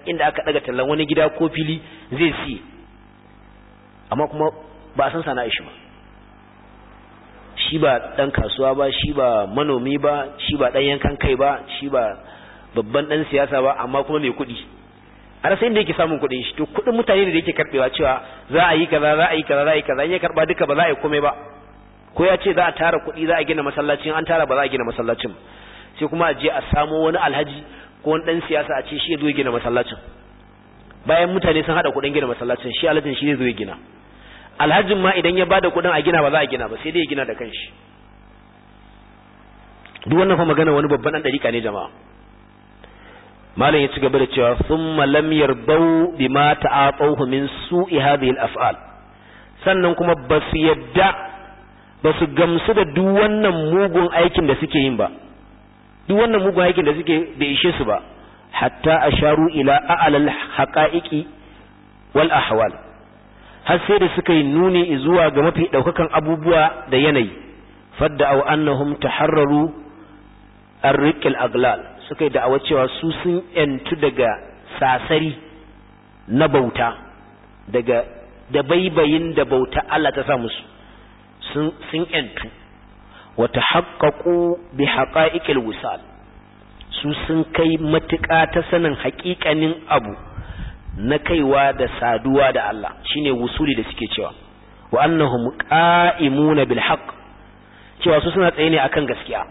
inda aka daga tallan wani gida ko fili zai siye amma kuma ba san sana'a shi ba shi ba dan kasuwa ba shi ba manomi ba shi ba dan yankan kai ba shi ba babban dan siyasa ba amma kuma mai kuɗi har sai inda yake samun kuɗin shi to kuɗin mutane da yake karbewa cewa za a yi kaza za a yi kaza za a yi kaza in ya karba duka ba za a yi komai ba ko ya ce za a tara kuɗi za a gina masallacin an tara ba za a gina masallacin sai kuma a je a samo wani alhaji ko wani dan siyasa a ce shi ya zo ya gina masallacin bayan mutane sun hada kuɗin gina masallacin shi alhajin shi zai zo ya gina alhajin ma idan ya bada kuɗin a gina ba za a gina ba sai dai ya gina da kanshi duk wannan fa magana wani babban dan dariƙa ne jama'a malam ya ci gaba da cewa thumma lam yardau bima ta'atuhu min su'i hadhihi al-af'al sannan kuma basu yadda basu gamsu da duk wannan mugun aikin da suke yin ba duk wannan mugun aikin da suke bai ishe su ba hatta asharu ila a'lal haqa'iqi wal ahwal har sai da suka yi nuni zuwa ga mafi daukakan abubuwa da yanayi fadda aw annahum taharraru arriqil aglal suka yi da'awa cewa su sun yantu daga sasari na bauta daga da baibayin da bauta Allah ta sa musu sun sun yantu wa tahaqqaqu bi haqa'iqil wisal su sun kai matuƙa ta sanin haƙiƙanin abu na kaiwa da saduwa da Allah shine wusuli da suke cewa wa annahum qa'imuna bil haqq cewa su suna tsaye ne akan gaskiya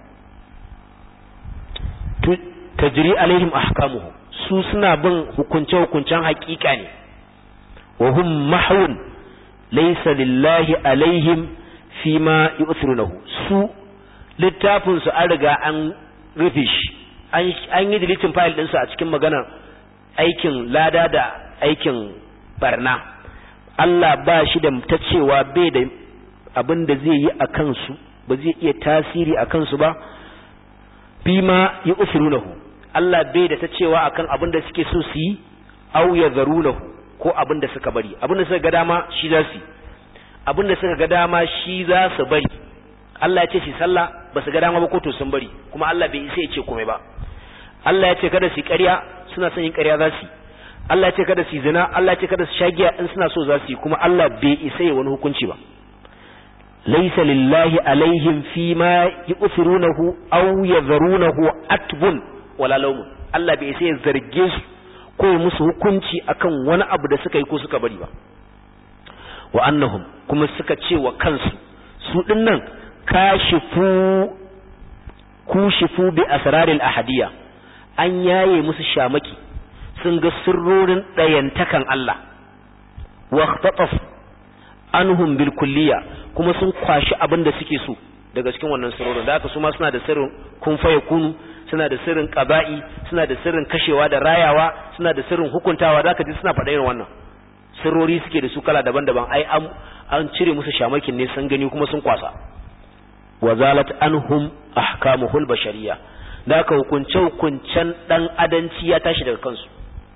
tajri alaihim ahkamuhu su suna bin hukunce hukuncen haƙiƙa ne wa hum mahwun laysa lillahi alaihim fima yu'thirunahu su littafin su an riga an rufe shi an yi deleting file din su a cikin maganar aikin lada da aikin barna Allah ba shi da ta cewa bai da abin da zai yi a kansu ba zai iya tasiri a kansu ba bima yu'thirunahu Allah bai da ta cewa akan abin da suke so su yi aw yadharunahu ko abin da suka bari abin da suka ga dama shi za su abin da suka ga dama shi za su bari Allah ya ce shi sallah ba su ga dama ba ko to sun bari kuma Allah bai isa ya ce komai ba Allah ya ce kada su ƙarya suna son yin ƙarya za su Allah ya ce kada su zina Allah ya ce kada su shagiya in suna so za su yi kuma Allah bai isa ya wani hukunci ba laysa lillahi alaihim fi ma yu'thirunahu aw yadharunahu atbun wala lawmun Allah bai isa ya zarge su ko ya musu hukunci akan wani abu da suka yi ko suka bari ba wa annahum kuma suka ce wa kansu su dinnan kashifu kushifu bi asraril ahadiyya an yaye musu shamaki sun ga sirrorin ɗayantakan Allah wa khataf anhum bil kulliya kuma sun kwashi abin da suke so daga cikin wannan sirrorin da haka su ma suna da sirrin kun faye kunu suna da sirrin qaba'i suna da sirrin kashewa da rayawa suna da sirrin hukuntawa da haka ji suna faɗa irin wannan sirrori suke da su kala daban-daban ai an an cire musu shamakin ne sun gani kuma sun kwasa wa zalat anhum ahkamuhul bashariyya da aka hukunce hukuncen dan adanci ya tashi daga kansu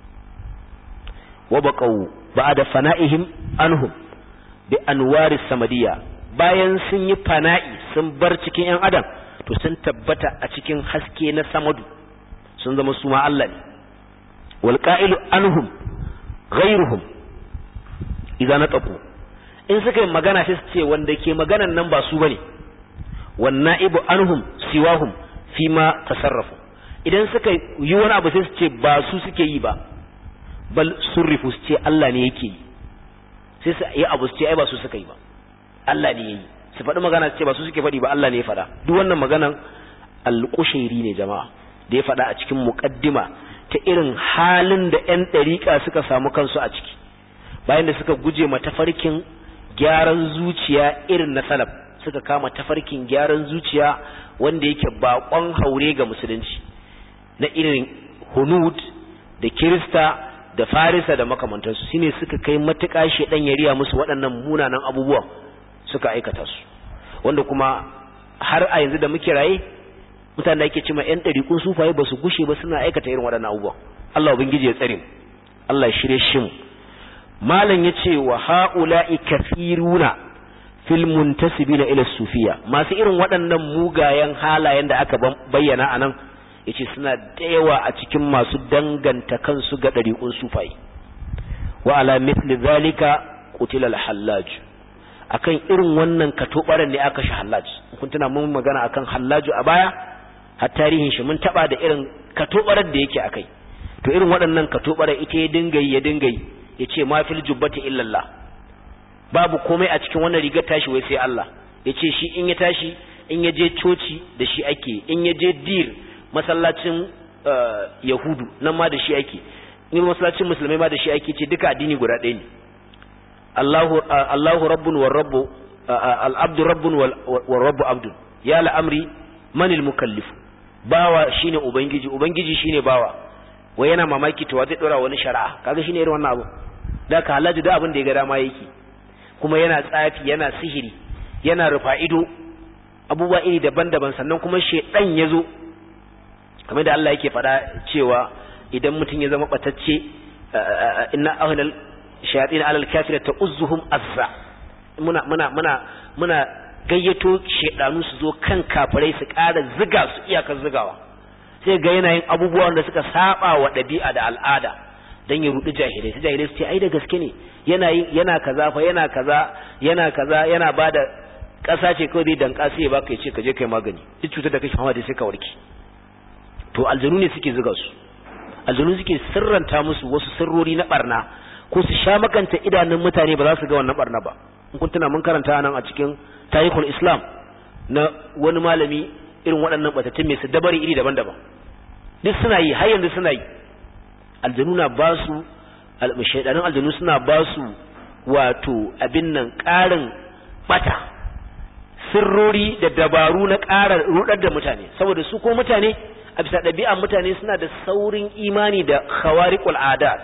wa baqaw ba'da fana'ihim anhum bi anwari samadiyya bayan sun yi fana'i sun bar cikin yan adam to sun tabbata a cikin haske na samadu sun zama su ma Allah ne wal qa'ilu anhum ghayruhum idan nataqu in suka yi magana sai su ce wanda ke maganan nan ba su bane wan na'ibu anhum siwahum fima tasarrafu idan suka yi wani abu sai su ce ba su suke yi ba bal surrifu su ce Allah ne yake yi sai su yi abu su ce ai ba su suka yi ba Allah ne yayi su faɗi magana su ce ba su suke faɗi ba Allah ne ya faɗa duk wannan maganan alƙushairi ne jama'a da ya faɗa a cikin muƙaddima ta irin halin da ƴan ɗariƙa suka samu kansu a ciki bayan da suka guje ma tafarkin gyaran zuciya irin na salaf suka kama tafarkin gyaran zuciya wanda yake bakon haure ga musulunci na irin hunud da kirista da farisa da makamantansu shine suka kai matuƙa shedan ya riya musu waɗannan munanan abubuwan suka aikata su wanda kuma har a yanzu da muke raye mutane da ake cima yan ɗariƙun sufaye ba su gushe ba suna aikata irin waɗannan abubuwan Allah ubangiji ya tsare mu Allah ya shirye shi mu malam yace wa haula'i kafiruna fil muntasibina ila sufiya masu irin waɗannan mugayen halayen da aka bayyana anan yace suna da yawa a cikin masu danganta kansu ga dariqun sufai wa ala mithli zalika qutila al-hallaj akan irin wannan katobaran ne aka shi hallaj kun tuna mun magana akan hallaju a baya har tarihin shi mun taba da irin katobaran da yake akai to irin waɗannan katobaran ita ya dinga ya dinga yace ma fil jubbati illa Allah babu komai a cikin wannan rigar tashi wai sai Allah yace shi in ya tashi in ya je coci da shi ake in ya je dir masallacin yahudu nan ma da shi ake in masallacin musulmai ma da shi ake ce duka addini guda ɗaya ne Allahu Allahu rabbun war rabbu al-abdu rabbun war rabbu abdun ya la'amri manil mukallif bawa shine ubangiji ubangiji shine bawa wai yana mamaki to zai dora wani shari'a kaga shine irin wannan abu da ka halaji da abin da ya ga dama yake kuma yana tsafi yana sihiri yana rufa ido abubuwa iri daban-daban sannan kuma shedan yazo kamar da Allah yake faɗa cewa idan mutum ya zama batacce inna ahlal shayatin alal kafira ta'uzzuhum azza muna muna muna muna gayyato shedanu su zo kan kafirai su ƙara ziga su iyakar zigawa sai ga yanayin abubuwan da suka saba wa ɗabi'a da al'ada dan ya rudi jahilai sai jahilai su ce ai da gaske ne yana yana kaza fa yana kaza yana kaza yana bada ƙasa ce kawai zai danka sai ya baka ya ce ka je kai magani duk cutar da kake fama da sai ka warke to aljanu ne suke zuga su aljanu suke sirranta musu wasu sirrori na barna ko su sha makanta idanun mutane ba za su ga wannan barna ba in kun tuna mun karanta nan a cikin tarihul islam na wani malami irin waɗannan batattun mai su dabari iri daban-daban duk suna yi har yanzu suna yi aljanu na ba su shaidanin aljanu suna ba su wato abin nan ƙarin bata sirrori da dabaru na ƙara rudar da mutane saboda su ko mutane a bisa ɗabi'an mutane suna da saurin imani da khawariqul adat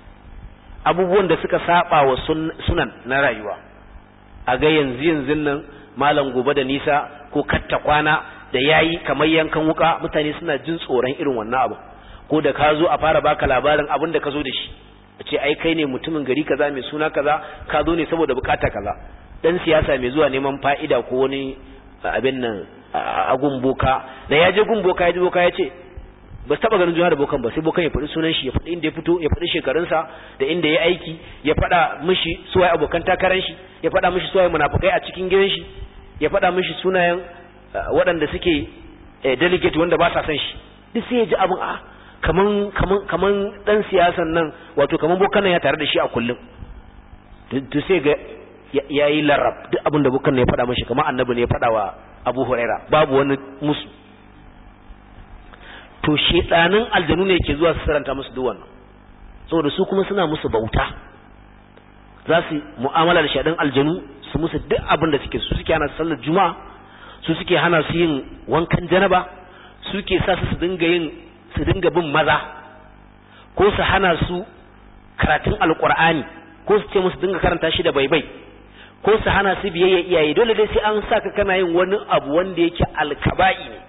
abubuwan da suka saba wa sunan na rayuwa a ga yanzu yanzu nan malam gobe da nisa ko katta kwana da yayi kamar yankan wuka mutane suna jin tsoron irin wannan abu ko da ka zo a fara baka labarin abin da ka zo da shi a ce ai kai ne mutumin gari kaza mai suna kaza ka zo ne saboda bukata kaza dan siyasa mai zuwa neman fa'ida ko wani abin nan a gumboka da ya je gumboka ya ji boka ya ce ba taba ganin juna da bokan ba sai bokan ya faɗi sunan shi ya faɗi inda ya fito ya faɗi shekarunsa da inda ya aiki ya faɗa mishi suwaye abokan takarar shi ya faɗa mishi suwaye munafukai a cikin gidan shi ya faɗa mishi sunayen waɗanda suke delegate wanda ba sa son shi duk sai ya ji abin a kaman kaman kaman dan siyasan nan wato kaman bokan nan ya tare da shi a kullum to sai ga yayi larab duk abin da bokan nan ya faɗa mishi kamar annabi ne ya faɗa wa Abu Huraira babu wani musu to shedanin aljanu ne ke zuwa su saranta musu duk wannan saboda su kuma suna musu bauta za su mu'amala da shedan aljanu su musu duk abin da suke su suke hana sallar juma'a su suke hana su yin wankan janaba su ke sa su dinga yin su dinga bin maza ko su hana su karatun alqur'ani ko su ce musu dinga karanta shi da baibai ko su hana su biyayya iyaye dole dai sai an saka kana yin wani abu wanda yake alkaba'i ne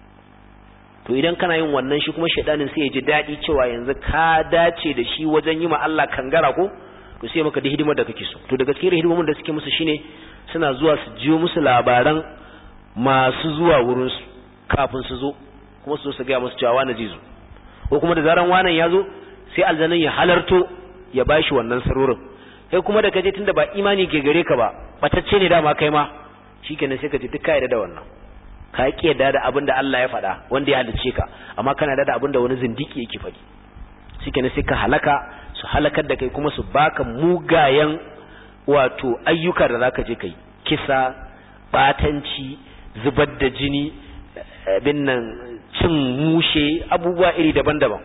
to idan kana yin wannan shi kuma shaidanin sai ya ji daɗi cewa yanzu ka dace da shi wajen yi ma Allah kangara ko to sai maka da hidimar da kake so to daga cikin hidimomin da suke musu shine suna zuwa su jiyo musu labaran masu zuwa wurin su kafin su zo kuma su zo su ga musu cewa wani zai zo ko kuma da zaran wannan ya zo sai aljanin ya halarto ya bashi wannan sarorin kai kuma da kaje tunda ba imani ke gare ka ba batacce ne dama kai ma shikenan sai ka ji duk ka yarda da wannan ka ki yarda da abin da Allah ya faɗa wanda ya halice ka amma kana yarda da abin da wani zindiki yake faɗi shikenan sai ka halaka su halakar da kai kuma su baka mugayen wato ayyuka da zaka je kai kisa batanci zubar da jini bin nan cin mushe abubuwa iri daban-daban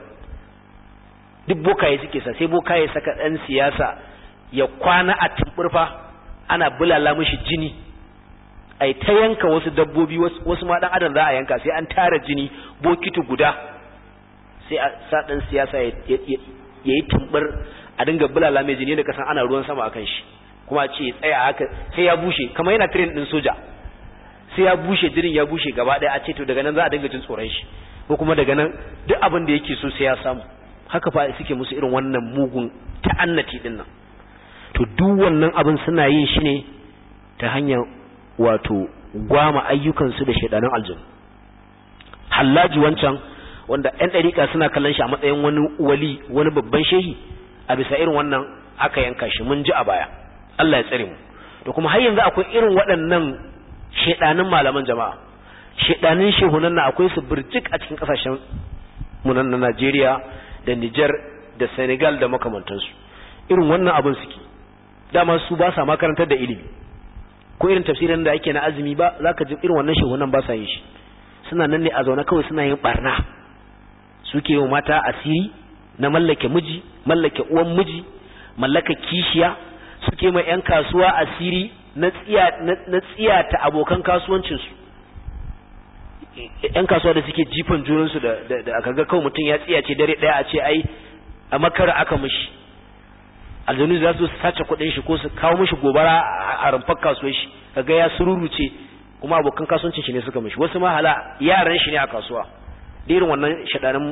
duk bokaye suke sa sai bokaye saka ɗan siyasa ya kwana a tumburfa ana bulala mishi jini ai ta yanka wasu dabbobi wasu ma dan adam za a yanka sai an tara jini bokiti guda sai a sa dan siyasa ya yi tumbur a dinga bulala mai jini da kasan ana ruwan sama akan shi kuma a ce ya tsaya haka sai ya bushe kamar yana train din soja sai ya bushe jinin ya bushe gaba daya a ce to daga nan za a dinga jin tsoron shi ko kuma daga nan duk abin da yake so sai ya samu haka fa suke musu irin wannan mugun ta'annati din nan to duk wannan abin suna yin shi ne ta hanyar wato gwama ayyukansu da shaidanin aljanu hallaji wancan wanda ƴan ɗariƙa suna kallon shi a matsayin wani wali wani babban shehi a bisa irin wannan aka yanka shi mun ji a baya Allah ya tsare mu to kuma har yanzu akwai irin waɗannan shedanin malaman jama'a shedanin shehunan na akwai su birjik a cikin kasashen mu na Najeriya da Niger da Senegal da makamantansu irin wannan abin suke dama su ba sa makarantar da ilimi ko irin tafsirin da ake na azumi ba zaka ji irin wannan shehunan ba sa yin shi suna nan ne a zaune kawai suna yin barna suke yi mata asiri na mallake miji mallake uwan miji mallaka kishiya suke mai yan kasuwa asiri na tsiya na tsiya ta abokan kasuwancin su yan kasuwa da suke jifan junan su da da aka ga kawai mutum ya tsiya ce dare daya a ce ai a makara aka mishi aljanu za su sace kuɗin shi ko su kawo mishi gobara a rumfar kasuwar shi kaga ya sururuce kuma abokan kasuwancin shi ne suka mishi wasu ma hala yaran shi ne a kasuwa da irin wannan shaɗanin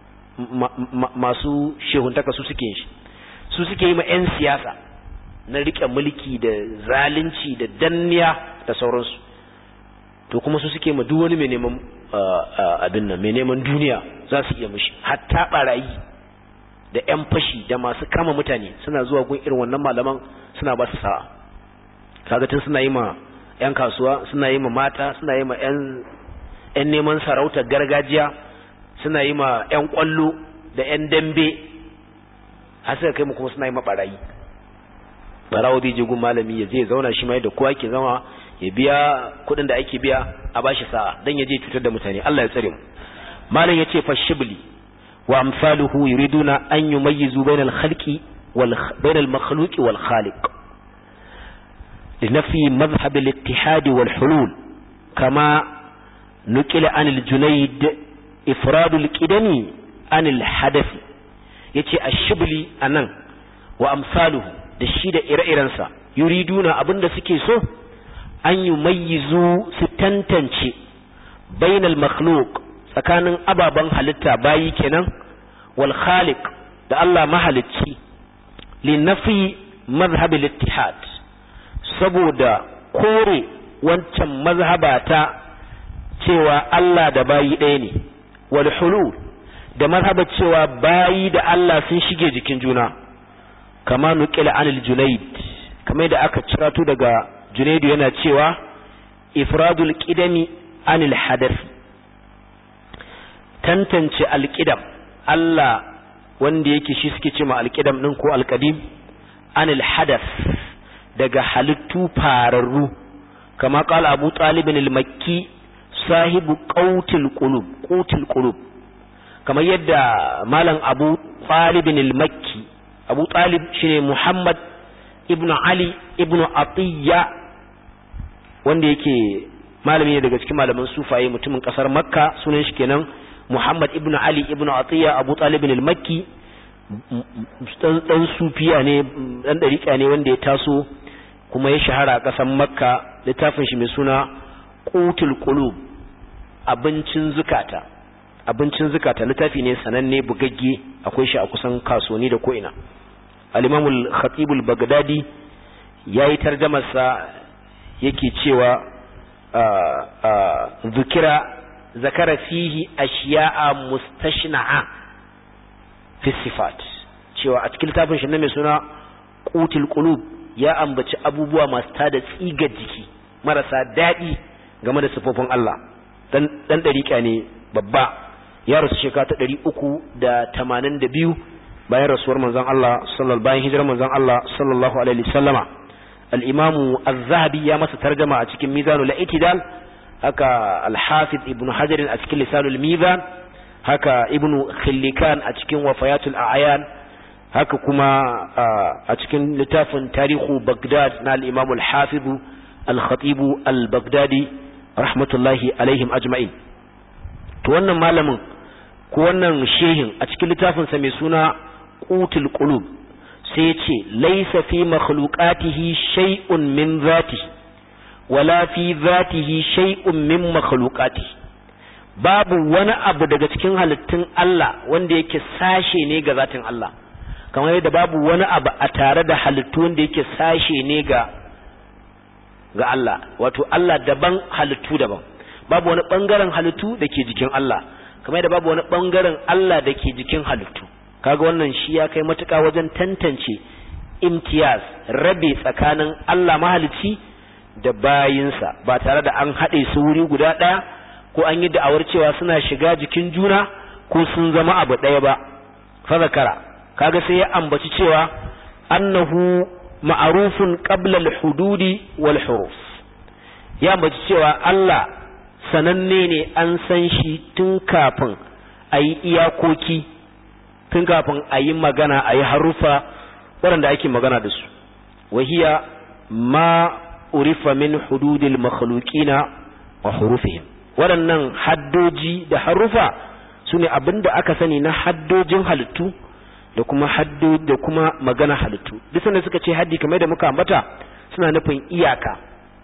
masu shehuntaka su suke shi su suke yi ma 'yan siyasa na riƙe mulki da zalunci da danniya da sauransu to kuma su suke ma duk wani mai neman abin nan mai neman duniya za su iya mishi hatta barayi da 'yan fashi da masu kama mutane suna zuwa gun irin wannan malaman suna ba su sa'a kaga tun suna yi ma 'yan kasuwa suna yi ma mata suna yi ma 'yan neman sarautar gargajiya suna yi ma 'yan kwallo da 'yan dambe har suka kai mu kuma suna yi ma barayi barawo zai je gun malami ya je zauna shi ma da kowa ke zama ya biya kuɗin da ake biya a bashi sa'a dan ya je cutar da mutane Allah ya tsare mu malam ya ce fa shibli wa amsaluhu yuriduna an yumayyizu bainal khalqi wal bainal makhluqi wal khaliq لنفي مذهب الاتحاد والحلول كما نقل عن الجنيد إفراد الكدني عن الحدث يتي الشبلي أنن وأمثاله دشيد إرئرنسا يريدون أبن سكيسو أن يميزوا ستنتنشي بين المخلوق tsakanin ababen halitta bayi kenan wal khaliq da Allah mahalicci li nafi mazhab al-ittihad saboda kore wancan mazhaba ta cewa Allah da bayi ɗaya ne wal hulul da mazhaba cewa bayi da Allah sun shige jikin juna kama nuqila anil junayd kamar da aka cirato daga junaidu yana cewa ifradul qidami anil hadath tantance alqidam Allah wanda yake shi suke cewa alqidam din ko alqadim anil hadath daga halittu fararru kama kala abu talibin al-makki sahibu qautil qulub qutil qulub kamar yadda malam abu talibin al-makki abu talib shine muhammad ibn ali ibn atiyya wanda yake malami ne daga cikin malaman sufaye mutumin kasar makka sunan shi kenan muhammad ibn ali ibn atiyya abu talibin al-makki dan sufiya ne dan dariƙa ne wanda ya taso kuma ya shahara a ƙasar makka littafin shi mai suna qutul qulub abincin zukata abincin zukata littafi ne sananne bugagge akwai shi a kusan kasuwanni da ko'ina al-imam al-khatib al-baghdadi yayi tarjumar sa yake cewa zukira zakara fihi ashiya'a mustashna'a fi sifat cewa a cikin littafin shi na mai suna qutul qulub ya ambaci abubuwa masu tada tsigar jiki marasa daɗi game da sifofin Allah dan dan dariƙa ne babba ya rasu shekara ta ɗari uku da tamanin da biyu bayan rasuwar manzon Allah sallallahu bayan hijirar manzon Allah sallallahu alaihi wasallama al-imamu az-zahabi ya masa tarjama a cikin mizanul i'tidal haka al-hafiz ibn hajar a cikin lisanul mizan haka ibn khillikan a cikin wafayatul a'yan haka kuma a cikin littafin tarihu Baghdad na al-Imam al-Hafiz al-Khatib al-Baghdadi rahmatullahi alaihim ajma'in to wannan malamin ko wannan shehin a cikin littafin sa mai suna Qutul Qulub sai ya ce laysa fi makhluqatihi shay'un min zatihi wala fi zatihi shay'un min makhluqatihi babu wani abu daga cikin halittun Allah wanda yake sashe ne ga zatin Allah kamar yadda babu wani abu a tare da halittu wanda yake sashe ne ga ga Allah wato Allah daban halittu daban babu wani bangaren halittu da ke jikin Allah kamar yadda babu wani bangaren Allah da ke jikin halittu kaga wannan shi ya kai matuƙa wajen tantance imtiyaz rabe tsakanin Allah mahalicci da bayinsa ba tare da an haɗe su wuri guda ɗaya ko an yi da'awar cewa suna shiga jikin juna ko sun zama abu ɗaya ba fa zakara kaga sai ya ambaci cewa annahu ma'arufun qabla al-hududi wal huruf ya ambaci cewa Allah sananne ne an san shi tun kafin a yi iyakoki tun kafin a yi magana a yi harufa waɗanda ake magana da su wahiya ma urifa min hududil makhluqina wa hurufihim waɗannan haddoji da harufa su ne abinda aka sani na haddojin halittu da kuma haddo da kuma magana halittu duk sanda suka ce haddi kamar da muka ambata suna nufin iyaka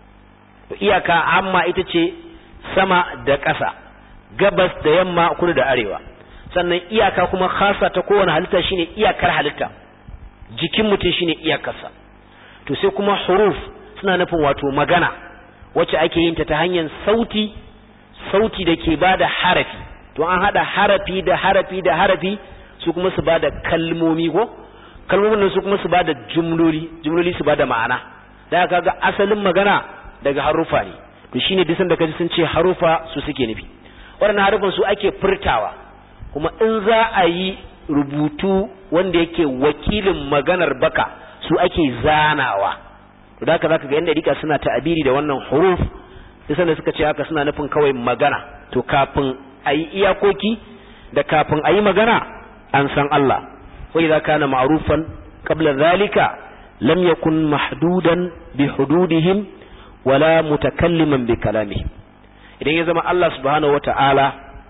iyaka amma ita ce sama da ƙasa gabas da yamma kudu da arewa sannan iyaka kuma khasa ta kowane halitta shine iyakar halitta jikin mutum shine iyakarsa to sai kuma huruf suna nufin wato magana wacce ake yin ta ta hanyar sauti sauti da ke bada harafi to an hada harafi da harafi da harafi su kuma su bada kalmomi ko kalmomin nan su kuma su bada jumloli jumloli su bada ma'ana da kaga asalin magana daga harufa ne to shine duk sanda kaji sun ce harufa su suke nufi waɗannan harufan su ake furtawa kuma in za a yi rubutu wanda yake wakilin maganar baka su ake zanawa to da haka zaka ga yanda dika suna ta'abiri da wannan huruf duk sanda suka ce haka suna nufin kawai magana to kafin a yi iyakoki da kafin a yi magana an san Allah wa idza kana ma'rufan qabla dhalika lam yakun mahdudan bi hududihim wala mutakalliman bi kalamihim idan ya zama Allah subhanahu wata'ala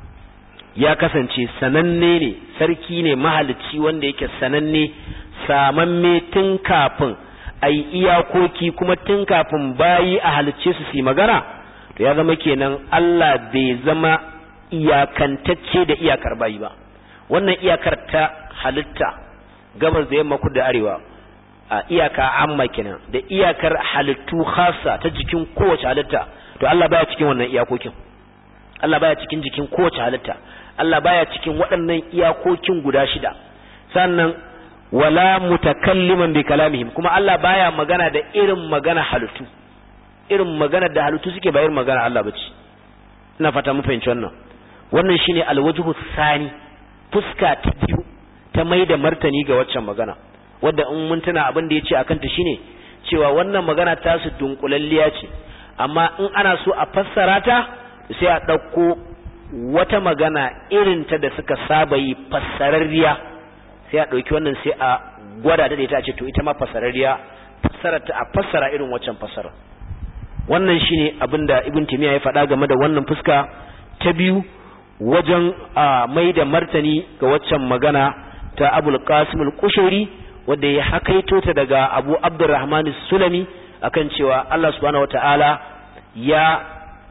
ya kasance sananne ne sarki ne mahalicci wanda yake sananne samamme tun kafin a yi iyakoki kuma tun kafin bayi a halicce su su magana to ya zama kenan Allah bai zama iyakantacce da iyakar bayi ba wannan iyakar ta halitta gabas da yamma kudu da arewa a iyaka amma kenan da iyakar halittu khasa ta jikin kowace halitta to Allah baya cikin wannan iyakokin Allah baya cikin jikin kowace halitta Allah baya cikin waɗannan iyakokin guda shida sannan wala mutakalliman bi kalamihim kuma Allah baya magana da irin magana halittu irin magana da halittu suke bayar magana Allah bace ina fata mu fahimci wannan wannan shine alwajhu sani fuska ta biyu ta mai da martani ga waccan magana wadda in mun tuna abin da yace akan ta shine cewa wannan magana ta su dunkulalliya ce amma in ana so a fassara ta sai a ɗauko wata magana irin ta da suka saba yi fassararriya sai a ɗauki wannan sai a gwada da ita a ce to ita ma fassararriya fassara ta a fassara irin waccan fassara wannan shine abin da ibn timiya ya faɗa game da wannan fuska ta biyu wajen mai da martani ga waccan magana ta abul qasim al-kushairi wanda ya hakaito ta daga abu abdurrahman sulami akan cewa Allah subhanahu wataala ya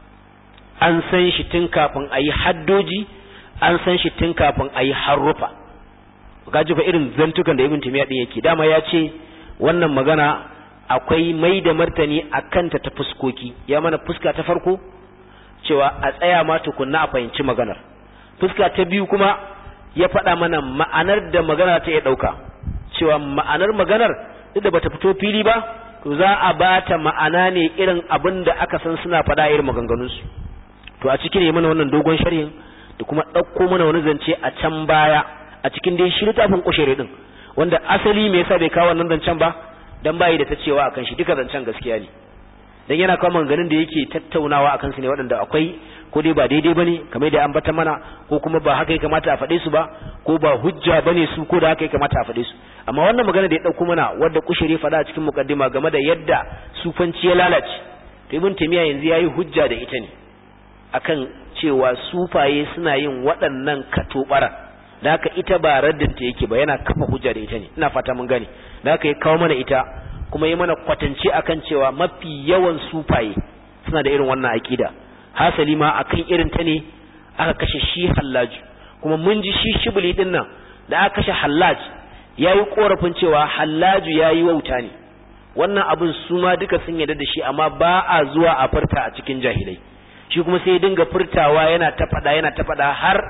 an san shi tun kafin a yi haddoji an san shi tun kafin a yi harrufa gaji fa irin zantukan da ibn timiya din yake dama ya ce wannan magana akwai mai da martani a kanta ta fuskoki ya mana fuska ta farko cewa a tsaya ma tukunna a fahimci maganar fuska ta biyu kuma ya faɗa mana ma'anar da magana ta iya ɗauka cewa ma'anar maganar duk da bata fito fili ba to za a bata ma'ana ne irin abin da aka san suna faɗa irin maganganunsu to a cikin ne mana wannan dogon sharhin da kuma ɗauko mana wani zance a can baya a cikin dai shi littafin kushere din wanda asali me yasa bai kawo wannan zancen ba dan bayi da ta cewa akan shi duka zancen gaskiya ne dan yana kawo maganganun da yake tattaunawa akan su ne waɗanda akwai ko dai ba daidai bane kamar da an bata mana ko kuma ba haka ya kamata a faɗe su ba ko ba hujja bane su ko da haka ya kamata a faɗe su amma wannan magana da ya ɗauko mana wadda kushere faɗa a cikin mukaddima game da yadda sufanci ya lalace to ibn taymiya yanzu yayi hujja da ita ne akan cewa sufaye suna yin waɗannan katobaran da haka ita ba raddinta yake ba yana kafa hujja da ita ne ina fata mun gane da haka ya kawo mana ita kuma yi mana kwatance akan cewa mafi yawan sufaye suna da irin wannan aƙida hasali ma akan irin ta ne aka kashe shi hallaju kuma mun ji shi shibuli din nan da aka kashe hallaj ya yi korafin cewa hallaju ya yi wauta ne wannan abin su ma duka sun yarda da shi amma ba a zuwa a furta a cikin jahilai shi kuma sai ya dinga furtawa yana ta faɗa yana ta faɗa har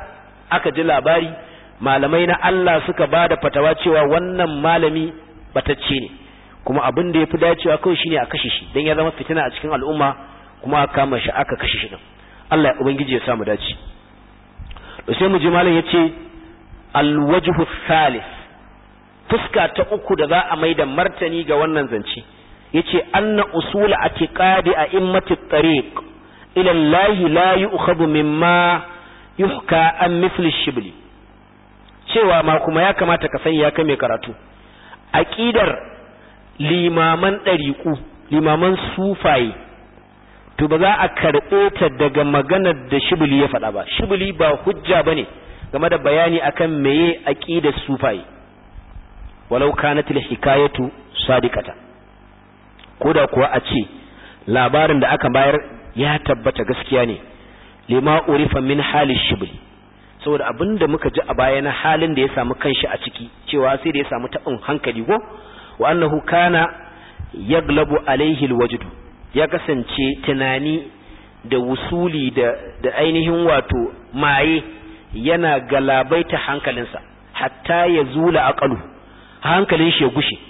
aka ji labari malamai na Allah suka ba da fatawa cewa wannan malami batacce ne kuma abin da ya fi dacewa kawai shine a kashe shi don ya zama fitina a cikin al'umma kuma aka kama shi aka kashe shi din Allah ya ubangiji ya samu dace to sai mu ji malam yace alwajhu thalith fuska ta uku da za a mai da martani ga wannan zance yace anna usul atiqadi a immati tariq ila Allah la yu'khadhu mimma yuhka an mithli shibli cewa ma kuma ya kamata ka sani ya kai mai karatu aqidar limaman ɗariƙu limaman sufaye to ba za a karɓe ta daga maganar da shibili ya faɗa ba shibili ba hujja bane game da bayani akan meye aqidar sufaye walau kanat hikayatu sadiqata koda kuwa a ce labarin da aka bayar ya tabbata gaskiya ne lima urifa min hali shibli saboda abinda muka ji a baya na halin da ya samu kanshi a ciki cewa sai da ya samu taɓin hankali ko wa annahu kana yaglabu alaihi alwajdu ya kasance tunani da wusuli da da ainihin wato maye yana galabaita hankalinsa hatta ya zula aqalu hankalin shi ya gushe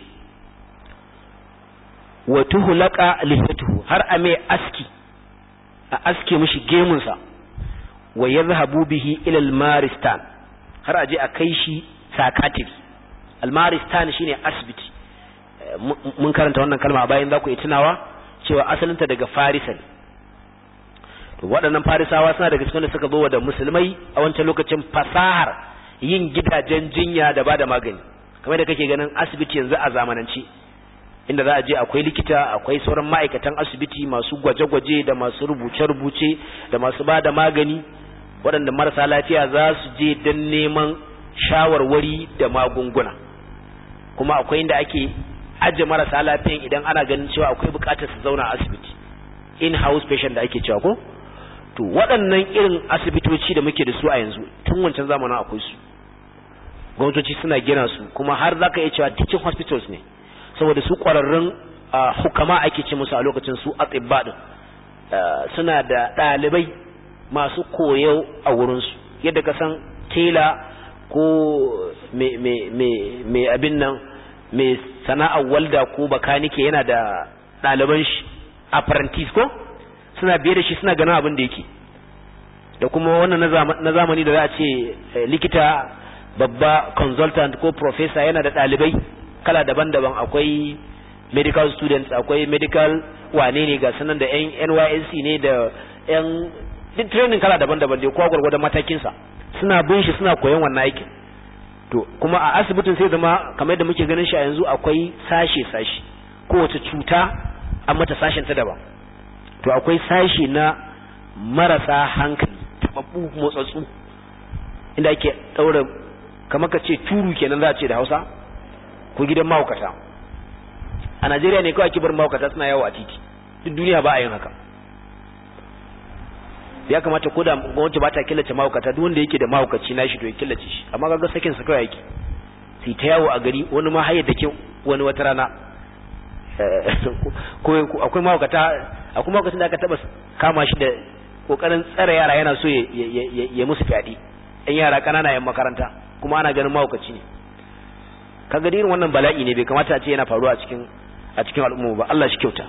wa tuhlaqa lihatuhu har a mai aski a aske mishi gemunsa wa yadhhabu bihi ila al-maristan har aje a kai shi sakatiri al-maristan shine asibiti mun karanta wannan kalma bayan za ku yi tunawa cewa asalinta daga farisa ne to waɗannan farisawa suna daga cikin da suka zo da musulmai a wancan lokacin fasahar yin gidajen jinya da bada magani kamar da kake ganin asibiti yanzu a zamanance inda za a je akwai likita akwai sauran ma'aikatan asibiti masu gwaje-gwaje da masu rubuce-rubuce da masu bada magani waɗanda marasa lafiya za su je don neman shawarwari da magunguna kuma akwai inda ake aje marasa lafiyan idan ana ganin cewa akwai bukatar su zauna a asibiti in house patient da ake cewa ko to waɗannan irin asibitoci da muke da su a yanzu tun wancan zamanin akwai su gwamnatoci suna gina su kuma har zaka iya cewa teaching hospitals ne saboda su ƙwararrun hukama ake ce musu a lokacin su atibba din suna da ɗalibai masu koyo a wurinsu yadda ka san tela ko mai abin nan mai sana'ar walda ko bakanike yana da ɗaliban shi apprentice ko suna biye da shi suna ganin abin da yake da kuma wannan na zamani da za a ce likita babba consultant ko professor yana da ɗalibai kala daban-daban akwai medical students akwai medical wane ne ga sanan da yan NYSC ne da yan duk training kala daban-daban dai kowa gwargwadon matakinsa suna bin shi suna koyon wannan aikin to kuma a asibitin sai zama kamar yadda muke ganin shi a yanzu akwai sashe-sashe kowace cuta an mata sashen ta daban to akwai sashe na marasa hankali tababbu motsatsu inda ake daura kamar ka ce turu kenan za a ce da hausa ko gidan mahaukata a najeriya ne kawai kibar mahaukata suna yawo a titi duk duniya ba a yin haka ya kamata ko da gwamnati ba ta killace mahaukata duk wanda yake da mahaukaci na shi to ya killace shi amma kaga sakin sa kawai yake sai ta yawo a gari wani ma hayar da ke wani wata rana ko akwai mahaukata akwai mahaukacin da aka taba kama shi da kokarin tsare yara yana so ya musu fyaɗe ɗan yara ƙanana yan makaranta kuma ana ganin mahaukaci ne kaga irin wannan bala'i ne bai kamata a ce yana faruwa a cikin a cikin al'umma ba Allah shi kyauta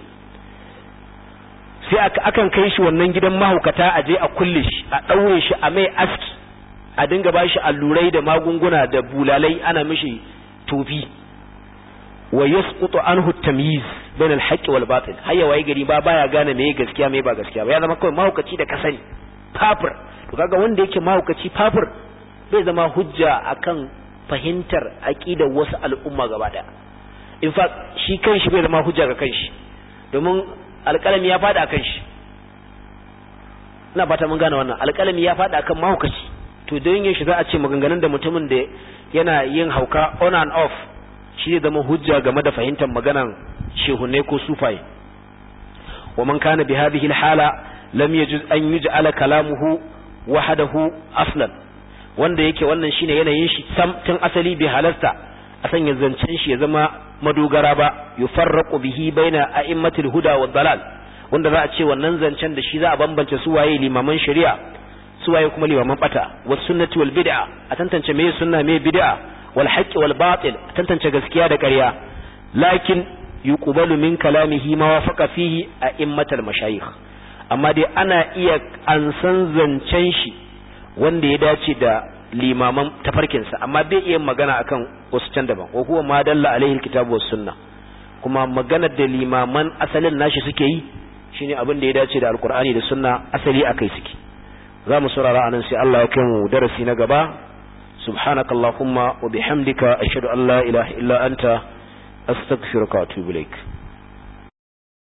sai akan kai shi wannan gidan mahaukata a je a kulle shi a ɗaure shi a mai aski a dinga ba shi allurai da magunguna da bulalai ana mishi tofi wa yasqutu anhu tamyiz bain al-haqq wal batil hayya waye gari ba baya gane meye gaskiya meye ba gaskiya ba ya zama kawai mahaukaci da kasani fafir to kaga wanda yake mahaukaci fafir bai zama hujja akan fahimtar aqidar wasu al'umma gaba daya in fact shi kanshi bai zama hujja ga kanshi domin alƙalami ya fada akan shi ina fata mun gane wannan alƙalami ya fada akan mahaukaci to don yin shi za a ce maganganun da mutumin da yana yin hauka on and off shi zai zama hujja game da fahimtar maganan shehunai ko sufaye wa man kana bi hadhihi alhala lam yajuz an yuj'ala kalamuhu wahdahu aslan wanda yake wannan shine yanayin shi sam tun asali bi halasta a sanya zancen shi ya zama madogara ba yufarraqu bihi baina a'immatil huda wad dalal wanda za a ce wannan zancen da shi za a bambance su waye limaman shari'a suwaye kuma limaman bata was sunnati wal bid'a a tantance me sunna me bid'a wal haqqi wal batil a tantance gaskiya da ƙarya lakin yuqbalu min kalamihi ma wafaqa fihi a immatal mashayikh amma dai ana iya ansan zancen shi wanda ya dace da limaman tafarkinsa amma bai iya magana akan wasu can daban wa huwa ma dalla alaihi alkitabu was sunna kuma maganar da limaman asalin nashi suke yi shine abin da ya dace da alkur'ani da sunna asali akai suke za mu saurara anan sai Allah ya kai mu darasi na gaba subhanakallahumma wa bihamdika ashhadu an la ilaha illa anta astaghfiruka wa atubu ilaik